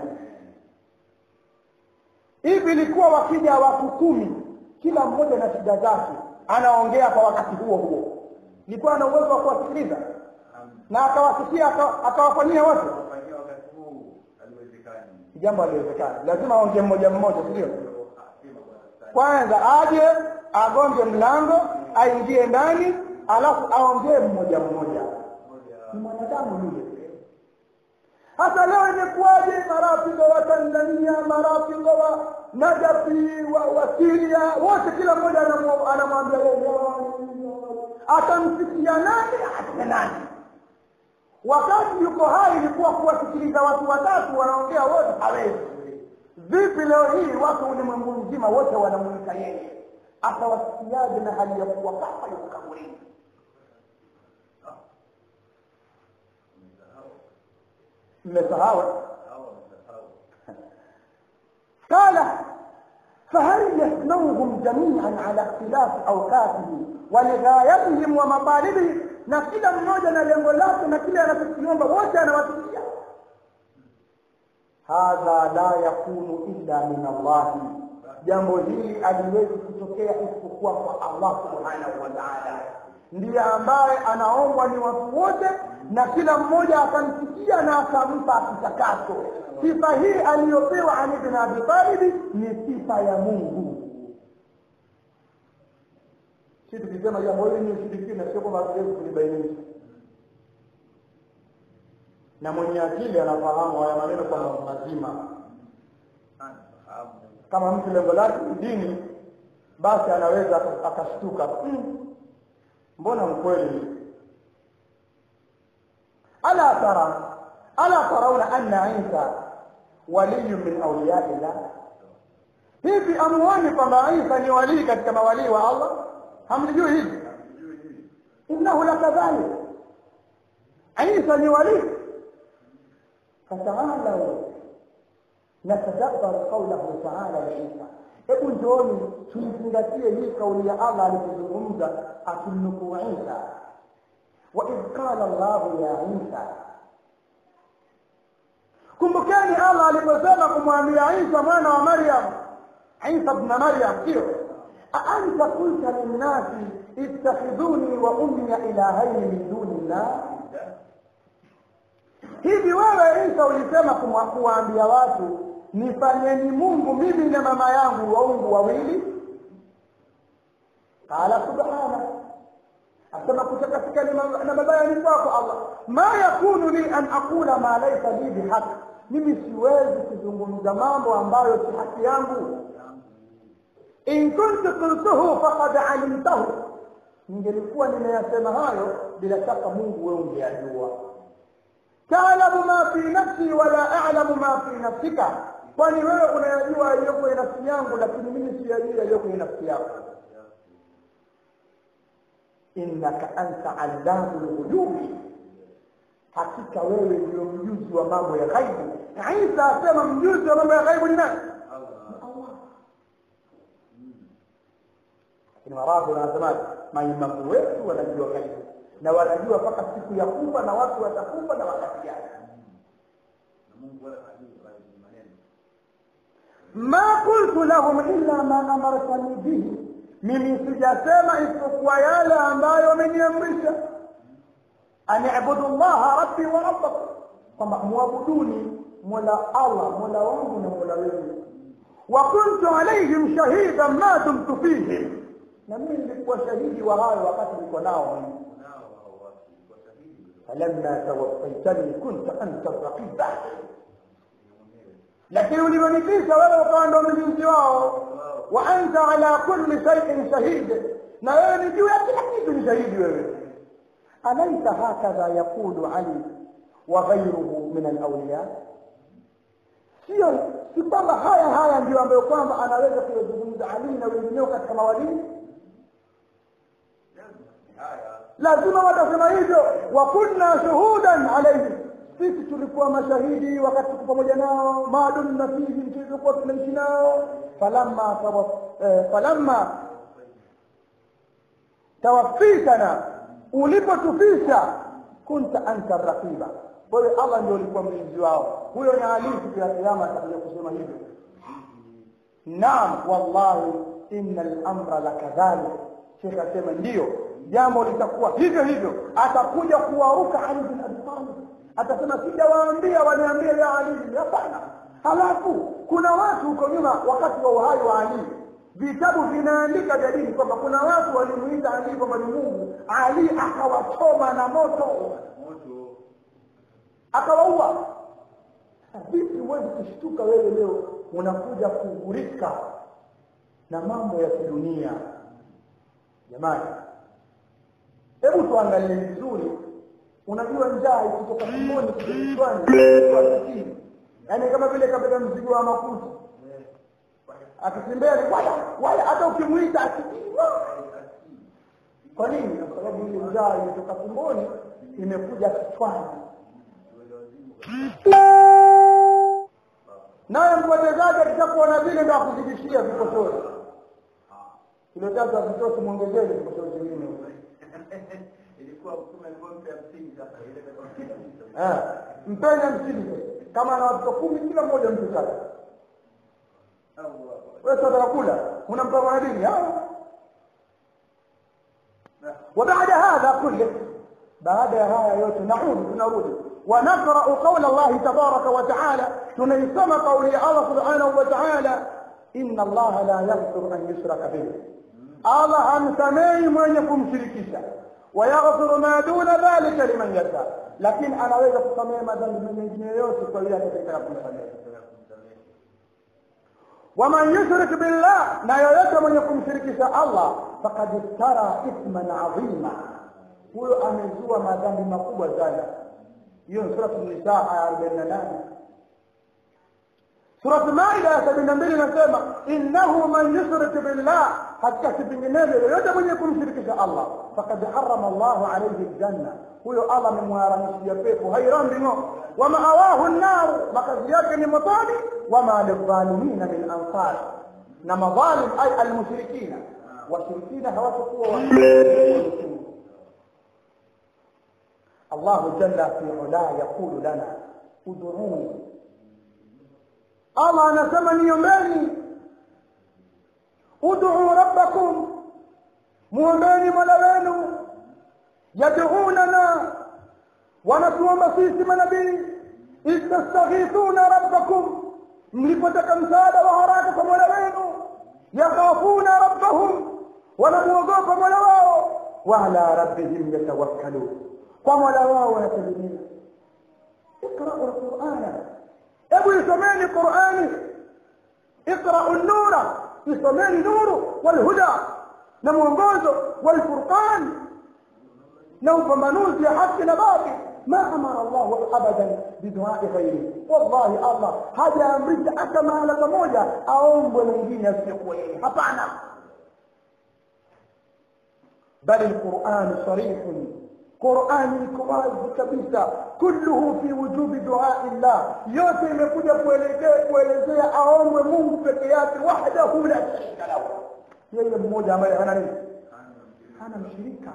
hivi ilikuwa wakija watu kumi kila mmoja na shida zake anaongea kwa wakati huo huo ilikuwa na uwezo wa kuwasikiliza na akawasikia aka- akawafanyia wote Kufanyia wakati huu haliwezekani. jambo haliwezekani lazima aongee mmoja mmoja si ndio Sema bwana stadi. kwanza aje agonge mlango aingie ndani alafu aongee mmoja mmoja ni mwanadamu yule hata leo imekuwaje marafiki wa tanzania marafiki wa najafi wa, wa siria wote kila mmoja anamu- anamwambia yeye, atamsikia nani aseme nani wakati yuko hai ilikuwa kuwasikiliza watu watatu wanaongea wote hawezi vipi leo hii watu ulimwengu mzima wote wanamwita yeye atawasikiaje na hali ya kuwa kafa yuko kaburini mmesahau قال فهل يسموهم جميعا على اختلاف اوقاتهم ولغايتهم ومطالبهم na kila mmoja na lengo lake na kile anachokiomba wote anawasikia hadha la yakunu illa min allahi jambo hili aliwezi kutokea isipokuwa kwa allah subhanahu wa taala ndiye ambaye anaombwa ni watu wote na kila mmoja akamsikia na akampa kitakacho sifa hii aliyopewa ali bin abi talibi ni sifa ya mungu si tukisema jambo hili ni ushirikina sio kwamba hatuwezi kulibainisha na mwenye akili anafahamu haya maneno kwamba mazima Anafahamu. kama mtu lengo lake ni dini basi anaweza aka- akashtuka mm, mbona mkweli ala tara ala tarauna anna isa waliyu min auliyai llah hivi amuoni kwamba isa ni walii katika mawalii wa allah hamlijui hivi innahu lakadhalik isa ni walii fataalau natadabbaru qaulahu taala liisa hebu njooni tuizingatie hii kauli ya allah alipozungumza akimnukuu isa waidh qala llahu ya isa kumbukeni allah aliposema kumwambia isa mwana wa maryam isa bna maryam sio aanta qulta linnasi ittakhidhuni wa ummiya ilahaini min duni llah hivi wewe isa ulisema kumwa- kuwaambia watu nifanyeni mungu mimi na mama yangu waungu wawili qala subhana asema kutakasika ni ma- na mabaya ni kwako allah ma yakunu li an aqula ma laisa li bihaq mimi siwezi kuzungumza mambo ambayo si haki yangu in kuntu qultuhu faqad alimtahu ningelikuwa nimeyasema hayo bila shaka mungu wewe ungeyajua taalamu ma fi nafsi wala a'lamu ma fi nafsika kwani wewe unayajua yaliyo kwenye nafsi yangu lakini mimi siyajui yaliyo kwenye nafsi yako innaka anta allamu lghuyubi hakika wewe ndio mjuzi wa mambo ya ghaibu na isa asema mjuzi wa mambo ya ghaibu ni nani Ni allah lakini warabu wanasemaje maimamu wetu wanajua ghaibu na wanajua mpaka siku ya kufa na watu watakufa na wakati gani Na Mungu wala hajui bali ni maneno. ma qultu lahum illa ma amartani bihi mimi sijasema isipokuwa yale ambayo wameniamrisha an ibudu llaha rabbi wa rabbakum kwamba mwabuduni mola allah mola wangu na mola wenu wa kuntu alaihim shahidan ma dumtu fihim na mimi nilikuwa shahidi wa hayo wakati niko nao mimi Nao hao watu kwa sahihi falamma tawaffaitani kunta anta raqiba lakini ulivyonitisha wewe ukawa ndo mlinzi wao wa anta ala kulli shay'in shahid na wewe ni juu ya kila kitu ni shahidi wewe alaisa hakadha yaqulu ali wa ghayruhu min alawliya sio si kwamba haya haya ndio ambayo kwamba anaweza kuyazungumza ali na wengineo katika mawalii haya lazima watasema hivyo wa kunna shuhudan alayhi sisi tulikuwa mashahidi wakati tuko pamoja nao maadumna fihi tulikuwa tunaishi nao falamma tawa- eh, falamma tawaffitana ulipotufisha kunta anta raqiba kwa hiyo allah ndio ulikuwa mlinzi wao huyo ni ali siku ya kiyama atakuja kusema hivyo naam wallahi inna al-amra lakadhalik shekh asema ndiyo jambo litakuwa hivyo hivyo atakuja kuwaruka ali bin abi talib atasema sijawaambia waniambia ya ali hapana halafu kuna watu huko nyuma wakati wa uhai wa ali vitabu vinaandika vya dini kwamba kuna watu walimuita ali kwamba ni mungu ali akawachoma na moto moto akawaua vipi huwezi kushtuka wewe leo unakuja kughurika na mambo ya kidunia jamani hebu tuangalie vizuri unajua njaa ikitoka tumboni kichwani yaani kama vile kabeba mzigo wa makuti akitembea ni waya waya hata ukimwita asikii kwa nini kwa sababu ile njaa imetoka tumboni imekuja kichwani naye mpotezaji akishakuona vile ndo akuzidishia vikosozi kilo tatu akitosi mwongezee vikosozi vingine ilikuwa mtume alipompa msingi sasa ile Eh, mpeni hamsini kama ana watoto kumi kila mmoja mtu tatu wewe sasa unakula unampa mwanadini وبعد هذا كله بعد هذا يوت نعود نرود ونقرأ قول الله تبارك وتعالى تنيسم قول الله سبحانه وتعالى إن الله لا يغفر أن يشرك به الله أمسمي من يكون شركيسا ويغفر ما دون ذلك لمن يشاء لكن أنا وإذا kusamehe madhambi mengine yote kwa yule atakayetaka kumsamehe ومن يشرك بالله لا yoyote mwenye kumshirikisha Allah faqad iftara ithman adhima huyo amezua madhambi makubwa sana hiyo ni sura an-nisa aya 48 sura maida ya 72 inasema innahu man yushrik billah hakika kipinginevyo yoyote mwenye kumshirikisha Allah faqad harrama Allah alayhi aljanna huyo Allah amemharamishia pepo hairambi ngo wa ma'awahu an-nar makazi yake ni motoni wa ma lidhalimina min ansar na madhalim ay almushrikina washirikina hawatakuwa wa الله جل في علاه يقول لنا ادعوني الله anasema niombeni ud'u rabbakum muombeni mola wenu yad'unana wanatuomba sisi manabii istastaghithuna rabbakum mlipotaka msaada wa haraka kwa mola wenu yakhafuna rabbahum wanamuogopa mola wao wa ala rabbihim yatawakkalun kwa mola wao wanategemea iqra'u alqur'ana hebu isomeni qur'ani iqra'u an-nura isomeni nuru walhuda na mwongozo walfurqan na upambanuzi ya haki na batil ما امر الله ابدا بدعاء غيره والله الله haja amrisha hata mahala pamoja aombwe mwingine asiyekuwa yeye hapana بل القرآن صريح قرآن كواzi kabisa kulluhu fi wujubi du'a illah yote imekuja kuelekea kuelezea aombwe Mungu peke yake wahdahu la sharika lahu yeye mmoja ambaye hana nini hana mshirika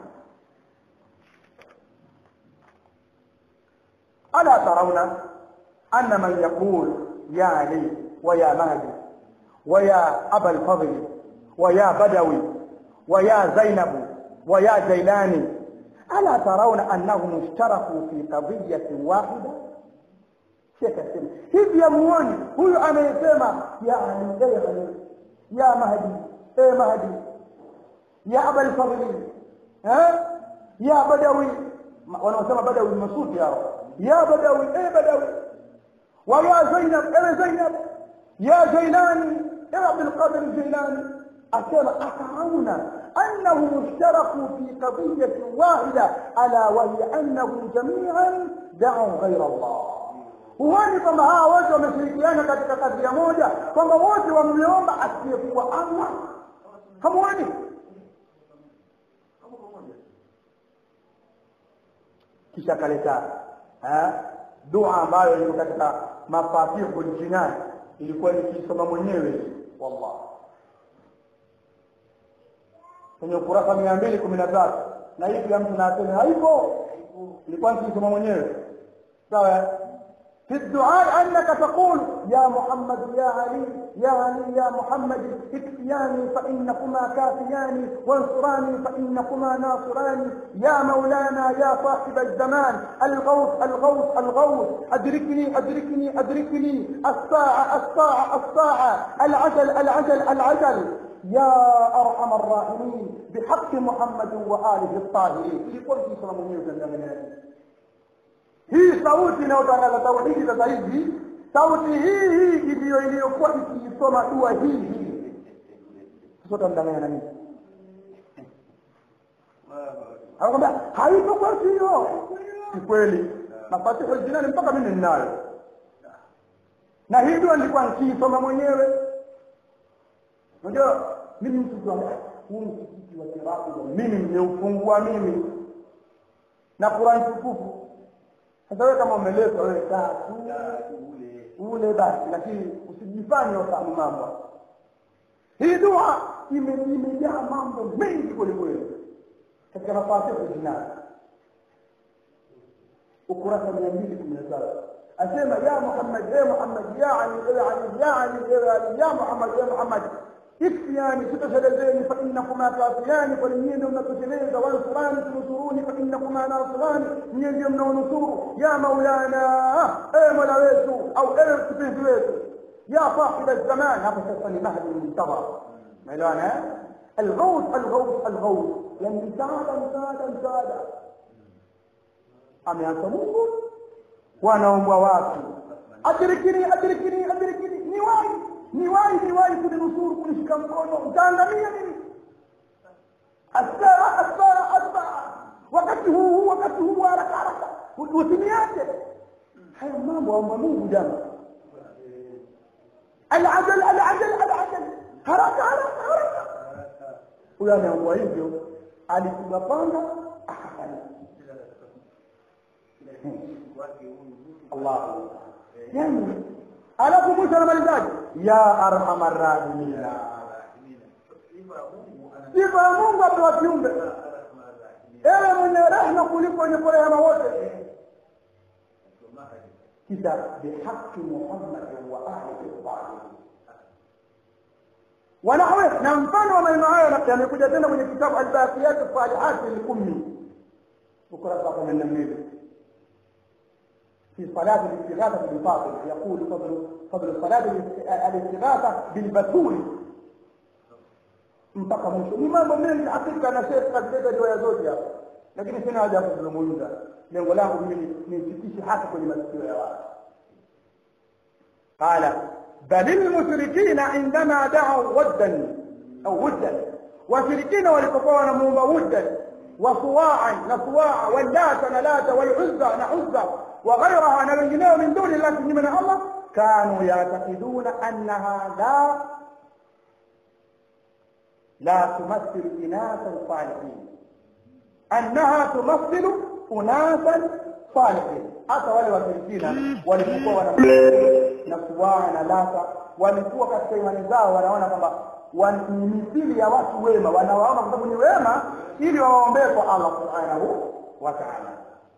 ألا ترون أن من يقول يا علي ويا مهدي ويا أبا الفضل ويا بدوي ويا زينب ويا جيلاني ألا ترون أنهم اشتركوا في قضية واحدة شيخ السنة hivi yamuoni huyu anayesema ya ali ya ali ya mahdi e mahdi ya aba alfadli ya badawi wanaosema badawi masufi hao ya badawi e badawi wa ya zainab e zainab ya jailani e abdul qadir jailani asema atarauna أنهم اشتركوا في قضية واحدة ألا وهي أنهم جميعا دعوا غير الله huoni kwamba hawa wote wameshirikiana katika kadhia moja kwamba wote wamliomba asiyekuwa allah hamuoni kisha kaleta dua ambayo iko katika mafatihu ljinani ilikuwa nikisoma mwenyewe wallah kwenye ukurasa mia mbili kumi na tatu na hii kila mtu naasema haipo ilikuwa nikisoma mwenyewe sawa في الدعاء أنك تقول يا محمد يا علي يا علي يا محمد اكفياني فإنكما كافياني وانصراني فإنكما ناصراني يا مولانا يا صاحب الزمان الغوث الغوث الغوث أدركني أدركني أدركني الساعة الساعة الساعة العجل العجل العجل يا أرحم الراحمين بحق محمد وآله الطاهرين يقول في صلى الله عليه وسلم hii sauti inayotangaza tauhidi sasa hivi sauti hii hii ndiyo iliyokuwa ikiisoma dua hii hii sasa utamdanganya na nini anakwambia haipo kwetu hiyo ni kweli mafatihu jinani mpaka mimi ninayo na hii dua nilikuwa nikiisoma mwenyewe unajua mimi mtu huu msikiti wa kirabu mimi nimeufungua mimi na Qur'an tukufu sasa wewe kama umeletwa wewe kaa tu ule basi lakini usijifanye ufahamu mambo hii dua imejaa mambo mengi kwelikweli katika mafasihi jinai ukurasa mia mbili kumi na saba asema ya muhammad ya muhammad ya ali ya ali ya ali ya ali ya muhammad ya muhammad ikfiyani tutoshelezeni fa innakuma kafiyani kwani nyie ndio mnatosheleza wansurani tunusuruni fa innakuma nasirani nyie ndio mnaonusuru ya maulana ewe mola wetu au ewe kipenzi wetu ya sahiba zaman hapa sasa ni mahdi muntadhar maelewana الغوث الغوث الغوث يعني msaada msaada msaada ameanza mungu wanaombwa watu adirikini adirikini adirikini ni wahi ni wahi ni wahi kuninusuru kunishika mkono utaangamia mimi asara asara asara wakati huu huu wakati huu haraka haraka usiniache haya mambo aomba mungu jana alajal alajal alajal haraka haraka haraka huyo ameombwa hivyo alipiga panga akafariki Allah yani alafu mwisho anamalizaje ya arhamar rahimina sifa ya Mungu apewa kiumbe ewe mwenye rehema kuliko wenye kurehema wote kisha bihaqi Muhammad wa ahlihi salihin ونحوه na mfano wa maneno hayo yamekuja tena kwenye kitabu albaqiyat salihat lilummi ukurasa wa 82 في صلاة الاستغاثة بالباطل يقول فضل فضل صلاة الاستغاثة بالبتول mpaka mwisho ni mambo mengi hakika na shekh katika riwaya zote hapa lakini sina haja ya kuzungumza lengo langu mimi nifikishe hata kwenye masikio ya watu qala bal almushrikina indama da'u waddan au wuddan washirikina walipokuwa wanamuomba wuddan wa suwa'an na suwa'a wallata na lata wal'uzza na uzza وغيرها من الجنيه من دون الله من الله كانوا يعتقدون انها لا لا تمثل اناسا صالحين انها تمثل اناسا صالحين hata wale washirikina walipokuwa wana na suwaa na lata walikuwa katika imani zao wanaona kwamba ni mithili ya watu wema wanawaomba kwa sababu ni wema ili wawaombee kwa Allah subhanahu wa ta'ala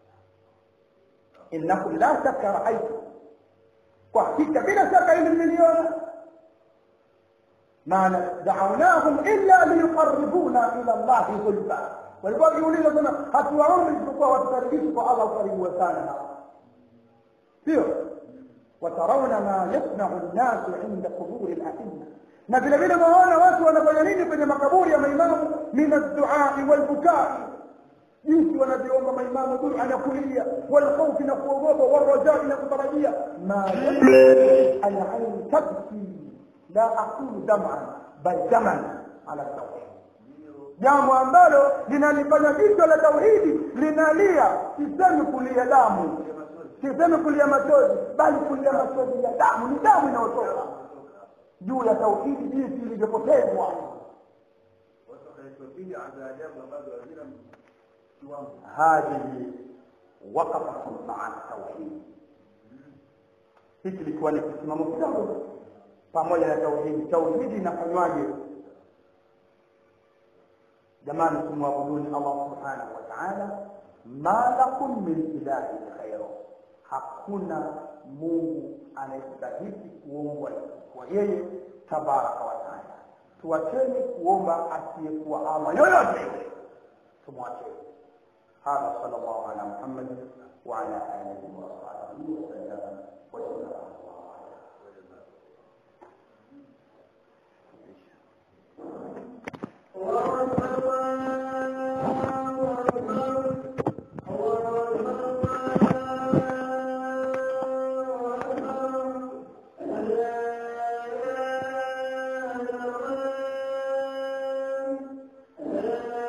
innakum la shakka raaitu kwa hakika bila shaka ili mmeliona maana daunahum illa liyuqarribuna ila llahi zulfa walikuwa wakiuliza sema hatuwaombi isipokuwa watukaribishe kwa allah ukaribu sana hapa sio watarauna ma yasnau nnasu inda quburi laima na vile vile waona watu wanafanya nini kwenye makaburi ya maimamu min adduai walbukai jinsi wanavyoomba maimamu dua na kulia walkhaufi na kuogopa warajai na kutarajia ma alain tabki la aqulu daman bal daman ala tauhid jambo ambalo linalifanya jicho la tauhidi linalia sisemi kulia damu sisemi kulia machozi bali kulia machozi ya damu ni damu inayotoka juu ya tauhidi jinsi ilivyopotezwa هذه وقفة مع التوحيد hiki kilikuwa ni kisimamo kidogo pamoja na tauhidi tauhidi inafanywaje jamani tumwabuduni allah subhanahu wa taala ma lakum min ilahin ghairu hakuna mungu anayestahiki kuombwa kwa yeye tabaraka wa taala tuwacheni kuomba asiyekuwa allah yoyote yule tumwacheni hadha sal llahu ala muhammadin waala alihi wasahabi